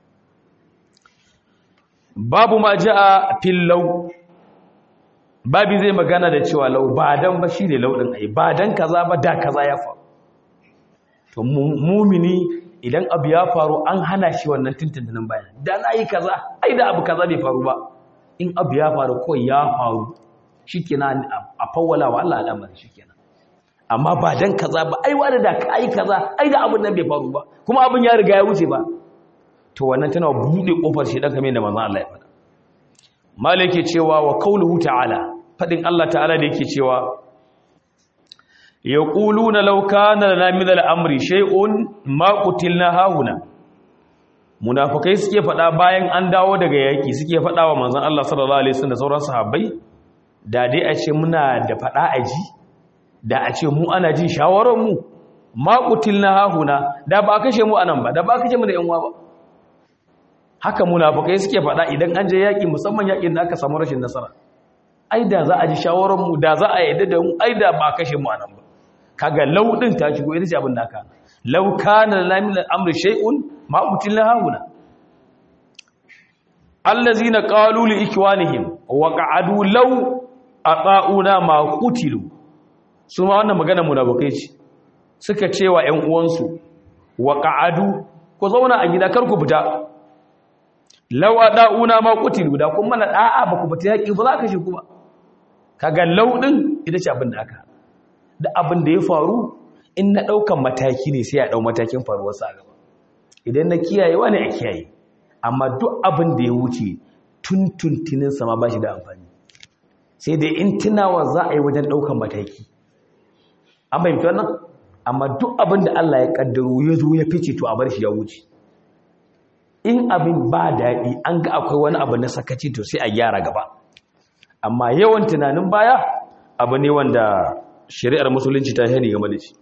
babu ma jaa fil law babi zai magana da cewa law ba dan ba shine law din ai ba dan kaza ba da kaza ya faru to mumini idan abu ya faru an hana shi wannan tuntuntunin bayan da nayi kaza ai da abu kaza bai faru ba in abu ya faru ko ya faru shikenan a fawwala wa Allah al'amari shikenan amma ba dan kaza ba ai wani da kai kaza ai da abun nan bai faru ba kuma abun ya riga ya wuce ba to wannan tana bude kofar shi dan kamar da manzon Allah ya faɗa malike cewa wa qauluhu ta'ala fadin Allah ta'ala da yake cewa yaquluna law kana lana min al-amri shay'un ma qutilna hauna munafikai suke faɗa bayan an dawo daga yaki suke faɗa wa manzon Allah sallallahu alaihi wasallam da sauran sahabbai da dai a ce muna da faɗa a ji da a ce mu ana jin shawararmu maƙutil na hahuna da ba kashe mu anan ba da ba kashe mu da yanwa ba haka munafukai suke faɗa idan an je yaƙi musamman yaƙin da aka samu rashin nasara ai da za a ji shawararmu da za a yadda da mu ai da ba kashe mu anan ba kaga laudin ta shigo ita ce abin da aka law kana la min al-amri shay'un maƙutil na hahuna allazina qalu li ikwanihim wa qa'adu law aqauna ma qutilu su ma wannan magana munafikai ce suka cewa ƴan uwansu wa qa'adu ku zauna a gida kar ku fita law adauna ma qutilu da kun mana da'a ba ku fita yaki ba za ka shi ku ba kaga law din ita ce abin da aka da abin da ya faru in na daukan mataki ne sai a dau matakin faruwar sa gaba idan na kiyaye wani a kiyaye amma duk abin da ya wuce tuntuntinin sama ba shi da amfani sai dai in tunawa za a yi wajen ɗaukan mataki an fahimci wannan amma duk abin da Allah ya ƙaddaro ya zo ya fice to a bar shi ya wuce in abin ba daɗi an ga akwai wani abu na sakaci to sai a gyara gaba amma yawan tunanin baya abu ne wanda shari'ar musulunci ta hani game da shi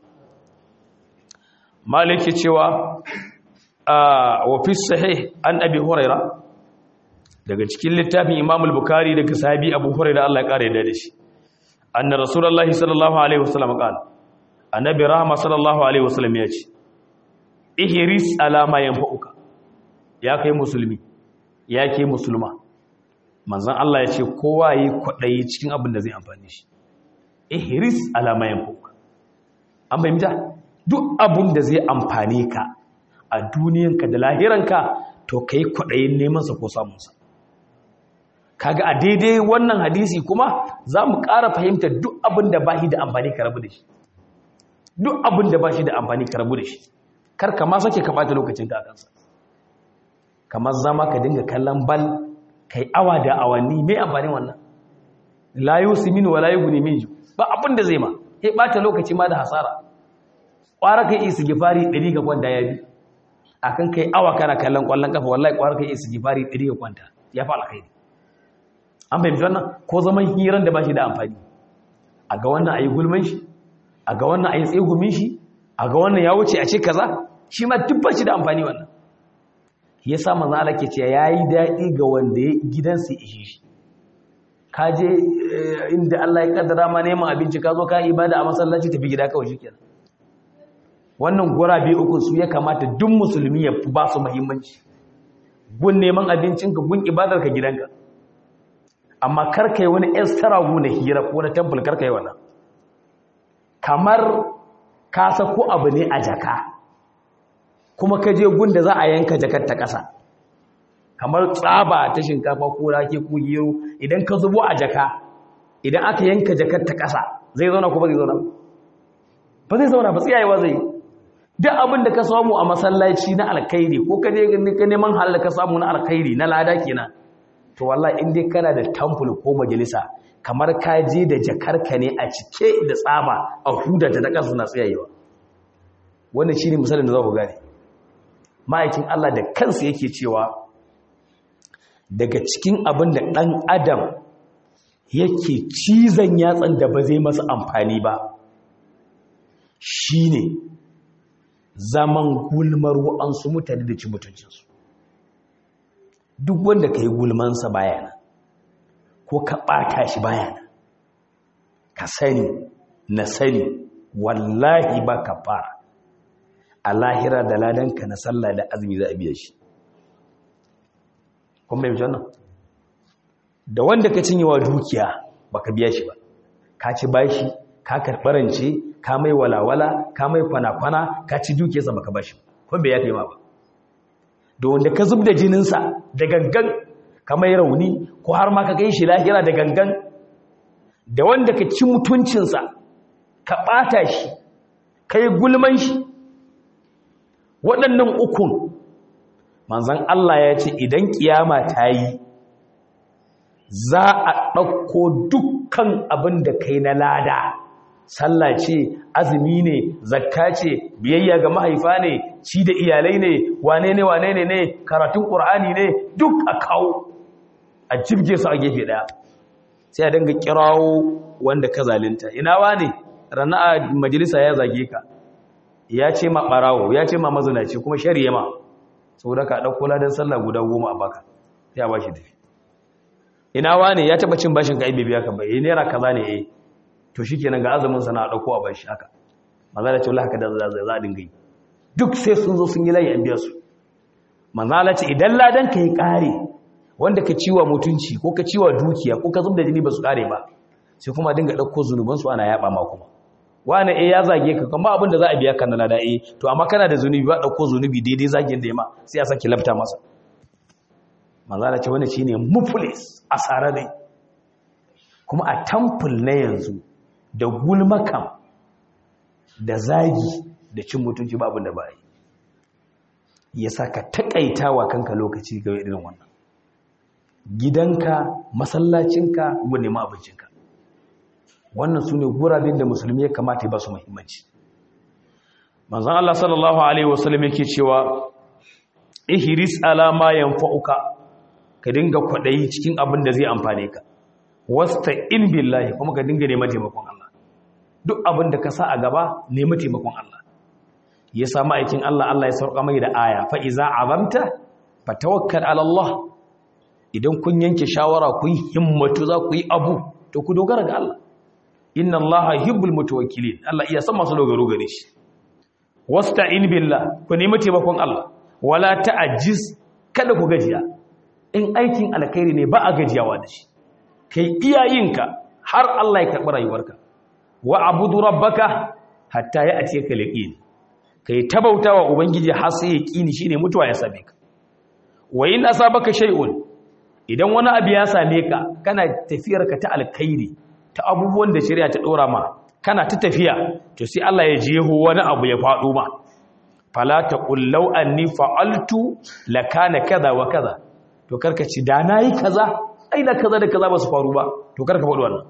maliki cewa wa fi sahih an abi huraira daga cikin littafin imam al-bukhari daga sahabi abu huraira Allah ya kare da shi anna rasulullahi sallallahu alaihi wasallam qala annabi rahma sallallahu alaihi wasallam ya ce ihris alama yanfa'uka ya kai musulmi ya ke musulma manzon Allah ya ce kowa yi kwadayi cikin abin da zai amfani shi ihris alama yanfa'uka an bayyana duk abin da zai amfane ka a duniyanka da lahiranka to kai kwadayin neman sa ko samun sa kaga a daidai wannan hadisi kuma za mu ƙara fahimtar duk abin da ba shi da amfani ka rabu da shi duk abin da ba shi da amfani ka rabu da shi kar ka ma sake ka ɓata lokacin ka a kansa kamar zama ka dinga kallon bal kai awa da awanni mai amfani wannan layu simin wa layu guni miju ba abin da zai ma sai ɓata lokaci ma da hasara ƙwara kai isi gifari ɗari ka kwanta ya bi akan kai awa kana kallon ƙwallon kafa wallahi ƙwara kai isi gifari ɗari ka kwanta ya fa alkhairi an fahimci wannan ko zaman hiran da ba shi da amfani a ga wannan a yi gulman shi a ga wannan a yi tsegumin shi a ga wannan ya wuce a ce kaza shi ma duk ba shi da amfani wannan ya sa manzo Allah ke ce yayi daɗi ga wanda ya gidansa ishe shi ka je inda Allah ya kaddara ma neman abinci ka zo ka ibada a masallaci tafi gida kawai shikenan wannan gurabe uku su ya kamata duk musulmi ya ba su muhimmanci gun neman abincinka gun ibadarka gidanka amma karka yi wani extra na hira ko na temple karka yi wannan kamar ka sako abu ne a jaka kuma ka je gunda za a yanka jakar ta ƙasa kamar tsaba ta shinkafa ko rake ko gero idan ka zubo a jaka idan aka yanka jakar ta ƙasa zai zauna ko ba zai zauna ba zai zauna ba tsiyayewa zai duk abin da ka samu a masallaci na alkhairi ko ka je ka neman halal ka samu na alkhairi na lada kenan to wallahi in dai kana da temple ko majalisa kamar ka je da jakarka ne a cike da tsaba a huda ta kansu na tsayayewa wannan shine misalin da za ku gane ma'aikin Allah da kansa yake cewa daga cikin abin da ɗan adam yake cizon yatsan da ba zai masa amfani ba shine zaman gulmar wa'ansu mutane da ci mutuncinsu duk wanda ka yi gulmansa bayana ko ka ɓata shi bayana ka sani na sani wallahi ba ka fara a lahira da ladanka na sallah da azumi za a biya shi kuma mai wannan da wanda ka cinye wa dukiya ba ka biya shi ba ka ci bashi ka karɓarance ka mai walawala ka mai kwana-kwana ka ci dukiyarsa ba ka bashi kuma bai ya taima ba da wanda ka zub da jininsa da gangan ka mai rauni ko har ma ka kai shi lahira da gangan da wanda ka ci mutuncinsa ka ɓata shi ka yi gulman shi waɗannan ukun manzan Allah ya ce idan kiyama ta yi za a ɗauko dukkan abin da kai na lada sallah ce azumi ne zakka ce biyayya ga mahaifa ne ci da iyalai ne wane ne wane ne ne karatun ƙur'ani ne duk a kawo a jibge su a gefe ɗaya sai a dinga kirawo wanda ka zalinta ina wane rana a majalisa ya zage ka ya ce ma ɓarawo ya ce ma mazinaci kuma shari'a ma saboda ka ɗauko ladan sallah guda goma a baka sai a ba shi dafi ina wane ya taɓa cin bashin ka aibe biya ka bai naira kaza ne eh to shikenan ga azumin sana a ɗauko a bashi haka manzala ce wallahi haka da za a dinga yi duk sai sun zo sun yi layi an biya su manzala ce idan ladan ka yi ƙare wanda ka ciwa mutunci ko ka ciwa dukiya ko ka zubda jini ba su ƙare ba sai kuma dinga ɗauko zunubansu ana yaɓa ma kuma wani eh ya zage ka kuma abin da za a biya kan na da eh to amma kana da zunubi ba ɗauko zunubi daidai zagen da ya ma sai a sake lafta masa manzala ce wani shine muflis a sarare kuma a tamful na yanzu da gulmakam da zagi da cin mutunci ba abin da ba yi ya sa ka taƙaita wa kanka lokaci ga irin wannan gidanka masallacinka gun ma abincinka wannan su ne guraben da musulmi ya kamata ya ba su muhimmanci manzan Allah sallallahu Alaihi wasallam yake cewa ihiris alama yanfa'uka ka dinga kwaɗayi cikin abin da zai amfane ka wasta in billahi kuma ka dinga neman taimakon Allah duk abin da ka sa a gaba nemi taimakon Allah ya samu aikin Allah Allah ya sauka mai da aya fa iza azamta fatawakkal ala Allah idan kun yanke shawara kun himmatu za ku yi abu to ku dogara ga Allah inna Allah yuhibbul mutawakkilin Allah iya san masu dogaro gare shi wasta'in billah ku nemi taimakon Allah wala ta'jiz kada ku gajiya in aikin alkhairi ne ba a gajiyawa da shi kai iyayinka har Allah ya karɓi rayuwarka wa abudu rabbaka hatta ya ace ka liqin kai tabautawa ubangiji har sai yaqini shine mutuwa ya same ka wa in asabaka shay'un idan wani abu ya same ka kana tafiyar ka ta alkhairi ta abubuwan da shari'a ta dora ma kana ta tafiya to sai Allah ya jeho wani abu ya faɗo ma fala taqul law anni fa'altu lakana kaza wa kaza to karka ci da nayi kaza ai da kaza da kaza ba su faru ba to karka faɗi wannan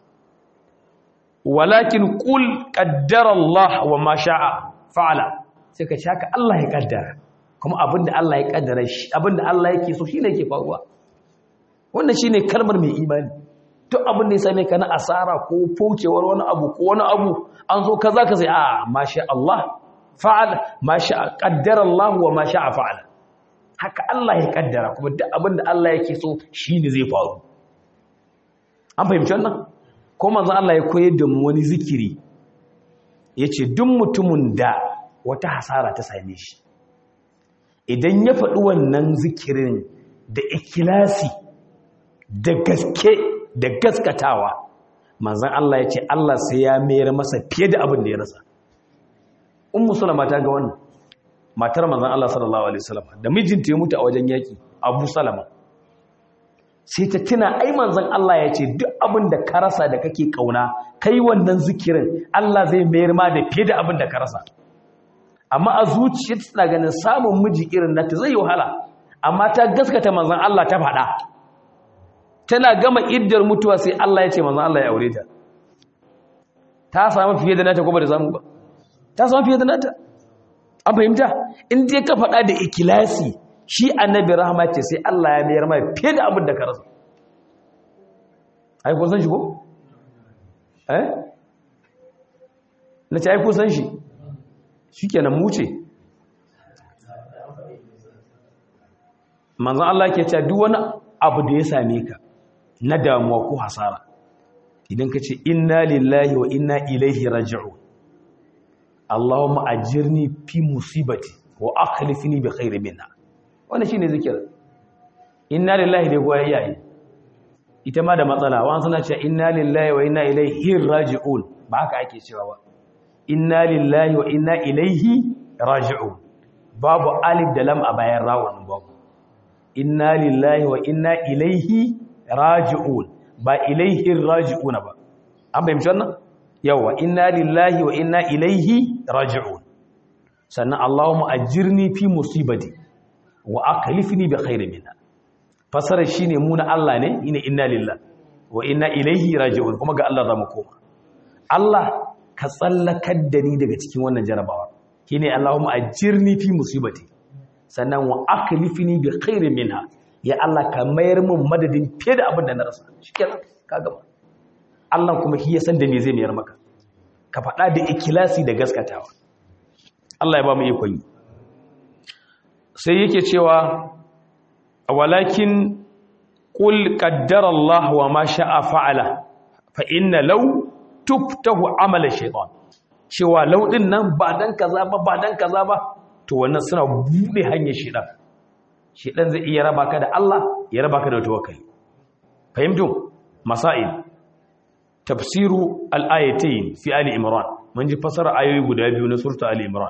walakin qul qaddara Allah wa ma sha'a fa'ala sai ka shaka Allah ya kaddara kuma abinda Allah ya kaddara shi abinda Allah yake so shine yake faruwa wannan shine kalmar mai imani duk abin da ya same ka na asara ko faucewar wani abu ko wani abu an zo kaza ka sai a masha Allah fa'ala masha qaddara Allah wa ma sha'a fa'ala haka Allah ya kaddara kuma duk abin da Allah yake so shine zai faru an fahimci wannan ko manzo Allah ya koyar da mu wani zikiri yace duk mutumin da wata hasara ta same shi idan ya faɗi wannan zikirin da ikilasi da gaske da gaskatawa manzan Allah ya ce Allah sai ya mayar masa fiye da abin da ya rasa ummu salama ta ga wannan matar manzan Allah sallallahu alaihi wasallam da mijinta ya mutu a wajen yaki Abu Salama sai ta tuna ai manzan Allah ya ce duk abin da ka rasa da kake kauna kai wannan zikirin Allah zai mayar ma da fiye da abin da ka rasa amma a zuciyarta tana ganin samun miji irin nata zai yi wahala amma ta gaskata manzan Allah ta faɗa tana gama iddar mutuwa sai Allah ya ce manzan Allah ya aure ta ta samu fiye da nata ko ba da samu ba ta samu fiye da nata an fahimta in dai ka faɗa da ikilasi shi annabi rahama ce sai Allah ya mayar mai fiye da abin da ka rasa ai kun san shi ko eh na ce ai kun san shi shikenan mu ce manzon Allah ke cewa duk wani abu da ya same ka na damuwa ko hasara idan ka ce inna lillahi wa inna ilaihi raji'un Allahumma ajirni fi musibati wa akhlifni bi khairin minha wannan shine zikir inna lillahi da goyi yayi ita ma da matsala wa suna cewa inna lillahi wa inna ilaihi raji'un ba haka ake cewa ba inna lillahi wa inna ilaihi raji'un babu alif da lam a bayan rawun babu inna lillahi wa inna ilaihi raji'un ba ilaihi raji'una ba an bayyana wannan yawa inna lillahi wa inna ilaihi raji'un sannan allahumma ajirni fi musibati wa aklifni bi khairin minha fasarar shine mu na Allah ne ina inna lillahi wa inna ilaihi raji'un kuma ga Allah zamu koma Allah ka tsallakar da ni daga cikin wannan jarabawa shine allahumma ajirni fi musibati sannan wa aklifni bi khairin minha ya Allah ka mayar min madadin fiye da abin da na rasa shikenan ka gama Allah kuma shi ya san da me zai mayar maka ka faɗa da ikilasi da gaskatawa Allah ya ba mu ikon yi sai yake cewa walakin qul qaddara Allah wa ma sha'a fa'ala fa inna law tuftahu amala shaytan cewa law din nan ba dan kaza ba ba dan kaza ba to wannan suna bude hanyar shaytan shaytan zai iya raba ka da Allah ya raba ka da tawakkali fahimtu masail tafsiru al-ayatayn fi ali imran mun ji fasara ayoyi guda biyu na surta ali imran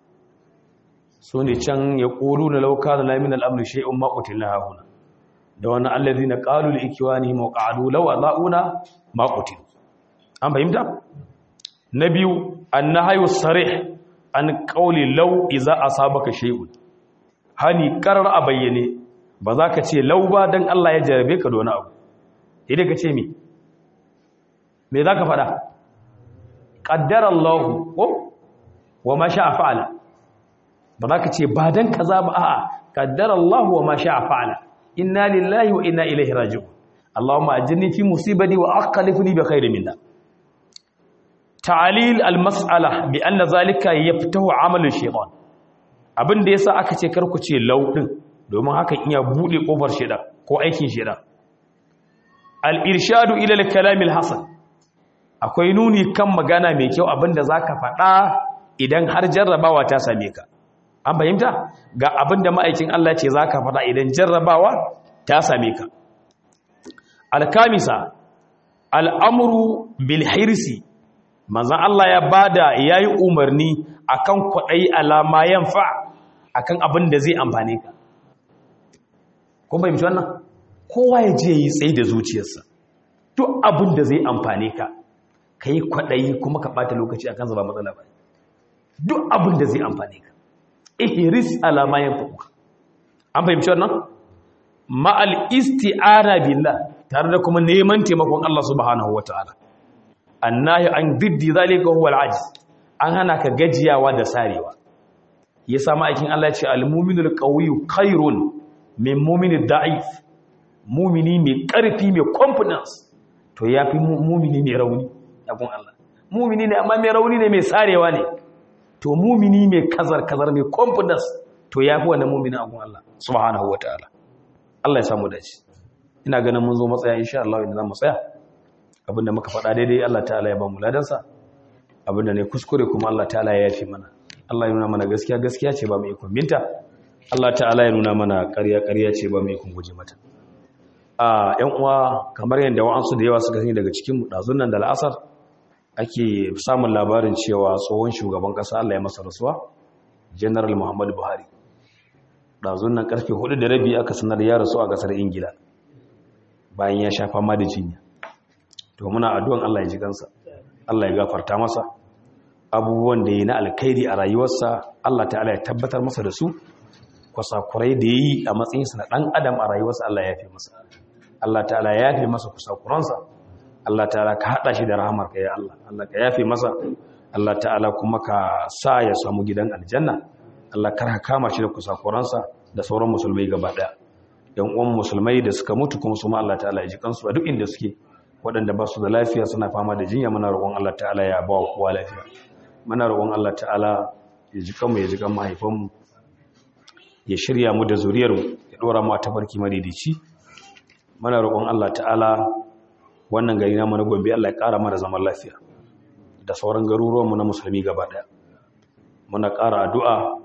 so ne can ya ƙolu na lauka da lamin al'amri shai'un maƙutin na hahuna da wani allazi na ƙalu da ikiwa ne maƙalu lawa za'una maƙutin an fahimta? na biyu an na hayo sare an ƙauli lau iza a sabaka shai'un hani ƙarar a bayyane ba za ka ce lau ba don Allah ya jarabe ka dona abu idan ka ce mi me za ka faɗa ƙaddar Allah wa ma sha fa'ala ba za ka ce ba don kaza ba a'a kaddar Allah wa ma sha fa'ala inna lillahi wa inna ilaihi raji'un Allahumma ajirni fi musibati wa aqlifni bi khairin minha ta'lil al-mas'ala bi anna zalika yaftahu 'amalu shaytan abin da yasa aka ce karku ce law din domin hakan iya bude kofar shaytan ko aikin shaytan al-irshadu ila al-kalam al-hasan akwai nuni kan magana mai kyau abinda zaka faɗa idan har jarrabawa ta same ka an fahimta ga abin da ma'aikin Allah ce za ka faɗa idan jarrabawa ta same ka alkamisa al'amuru bilhirsi manzan Allah ya bada ya yi umarni a kan kwaɗayi alama yanfa a kan abin da zai amfane ka kun fahimci wannan kowa ya je yi tsaye da zuciyarsa duk abin da zai amfane ka ka yi kwaɗayi kuma ka ɓata lokaci a kan zaba matsala ba duk abin da zai amfane ka ihiris alama yanfa an fahimci wannan ma'al isti'ana billah tare da kuma neman taimakon Allah subhanahu wataala annahi an diddi zalika huwa al-ajiz an hana ka gajiyawa da sarewa yasa ma'aikin Allah ya ce al-mu'minul qawiyyu khairun min mu'minid da'if mu'mini mai karfi mai confidence to yafi mu'mini mai rauni abun Allah mu'mini ne amma mai rauni ne mai sarewa ne to mu'mini mai kazar kazar mai confidence to yafi wannan mu'mini abun Allah subhanahu wataala Allah ya samu dace ina ganin mun zo matsaya insha Allah inda zamu tsaya abinda muka faɗa daidai Allah ta'ala ya ba mu ladansa abinda ne kuskure kuma Allah ta'ala ya yafi mana Allah ya nuna mana gaskiya gaskiya ce ba mu ikon binta Allah ta'ala ya nuna mana ƙarya ƙarya ce ba mu ikon guje mata a ƴan uwa kamar yadda wa'ansu da yawa suka sani daga cikin mu dazun nan da al'asar ake samun labarin cewa tsohon shugaban ƙasa Allah ya masa rasuwa General Muhammadu Buhari dazun nan karfe 4 da rabi aka sanar ya rasu a ƙasar Ingila bayan ya sha fama da jinya to muna addu'an Allah ya ji kansa Allah ya gafarta masa abubuwan da yi na alkhairi a rayuwarsa Allah ta'ala ya tabbatar masa da su kwasakurai da yi a matsayinsa na ɗan adam a rayuwarsa Allah ya fi masa Allah ta'ala ya fi masa kusakuransa Allah ta'ala ka haɗa shi da rahamar ka ya Allah Allah ka yafe masa Allah ta'ala kuma ka sa ya samu gidan aljanna Allah kar ka kama shi da kusakuransa da sauran musulmai gaba ɗaya yan uwan musulmai da suka mutu kuma su ma Allah ta'ala ya ji kansu a duk inda suke waɗanda ba su da lafiya suna fama da jinya muna roƙon Allah ta'ala ya ba wa kowa lafiya muna roƙon Allah ta'ala ya ji kanmu ya ji kan mahaifanmu ya shirya mu da zuriyarmu ya ɗora mu a tafarki madidici muna roƙon Allah ta'ala wannan gari na mana gombe Allah ya ƙara mana zaman lafiya da sauran garuruwanmu na musulmi gaba ɗaya muna ƙara addu'a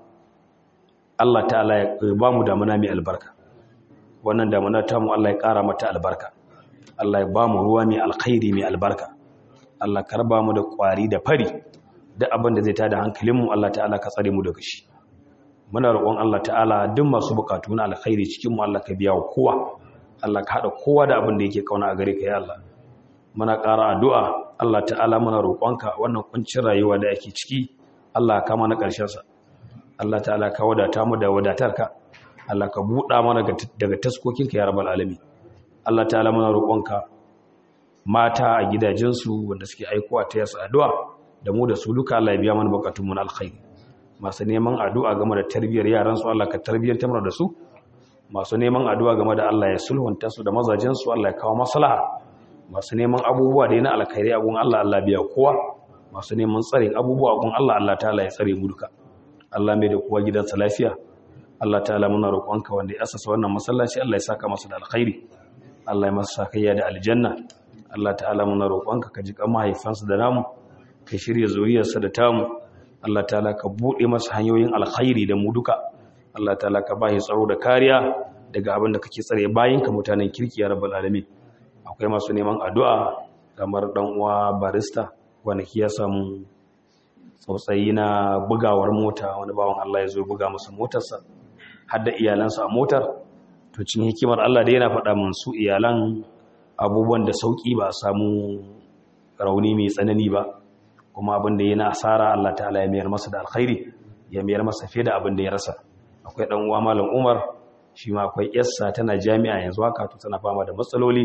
Allah ta'ala ya ba mu damuna mai albarka wannan damuna ta mu Allah ya ƙara mata albarka Allah ya ba mu ruwa mai alkhairi mai albarka Allah ka raba mu da ƙwari da fari da abin da zai tada hankalinmu Allah ta'ala ka tsare mu daga shi muna roƙon Allah ta'ala duk masu buƙatu na alkhairi cikin mu Allah ka biya wa kowa Allah ka hada kowa da abin da yake kauna a gare ka ya Allah muna ƙara addu'a Allah ta'ala muna roƙonka wannan kuncin rayuwa da yake ciki Allah ka mana ƙarshen sa Allah ta'ala ka wadata mu da wadatarka Allah ka buɗa mana daga taskokinka ya rabbal alamin Allah ta'ala muna roƙonka mata a gidajensu wanda suke aikowa ta yasa addu'a da mu da su duka Allah ya biya mana bukatun mu na alkhairi masu neman addu'a game da tarbiyyar yaran su Allah ka tarbiyyantar mana da su masu neman addu'a game da Allah ya sulhunta su da mazajen su Allah ya kawo maslaha masu neman abubuwa da yana alkhairi a gun Allah Allah biya kowa masu neman tsarin abubuwa a gun Allah Allah ta'ala ya tsare mu duka Allah mai da kowa gidansa lafiya Allah ta'ala muna roƙonka wanda ya asasa wannan masallaci Allah ya saka masa da alkhairi Allah ya masa sakayya da aljanna Allah ta'ala muna roƙonka ka ji kan mahaifansa da namu ka shirya zuriyarsa da tamu Allah ta'ala ka buɗe masa hanyoyin alkhairi da mu duka Allah ta'ala ka bashi tsaro da kariya daga abin da kake tsare bayin ka mutanen kirki ya rabbal alamin akwai masu neman addu'a kamar dan uwa barista wanda ya samu tsautsayi na bugawar mota wani bawan Allah ya zo buga masa motarsa har da iyalansa a motar to cin hikimar Allah da yana faɗa mun su iyalan abubuwan da sauki ba a samu rauni mai tsanani ba kuma abin da yana asara Allah ta'ala ya mayar masa da alkhairi ya mayar masa fiye da abin da ya rasa akwai dan uwa malam Umar shi ma akwai yarsa tana jami'a yanzu haka to tana fama da matsaloli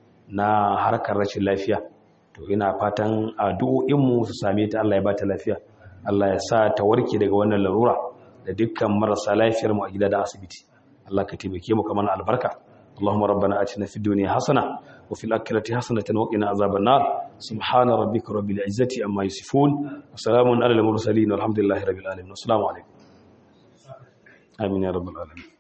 na harkar rashin lafiya to ina fatan addu'o'in mu su same ta Allah ya ba ta lafiya Allah ya sa ta warke daga wannan larura da dukkan marasa lafiyar mu a gida da asibiti Allah ka taimake mu kamar albarka اللهم ربنا آتنا في الدنيا حسنة وفي الآخرة حسنة وقنا عذاب النار سبحان ربك رب العزة أما يصفون وسلام على المرسلين والحمد لله رب العالمين والسلام عليكم آمين يا رب العالمين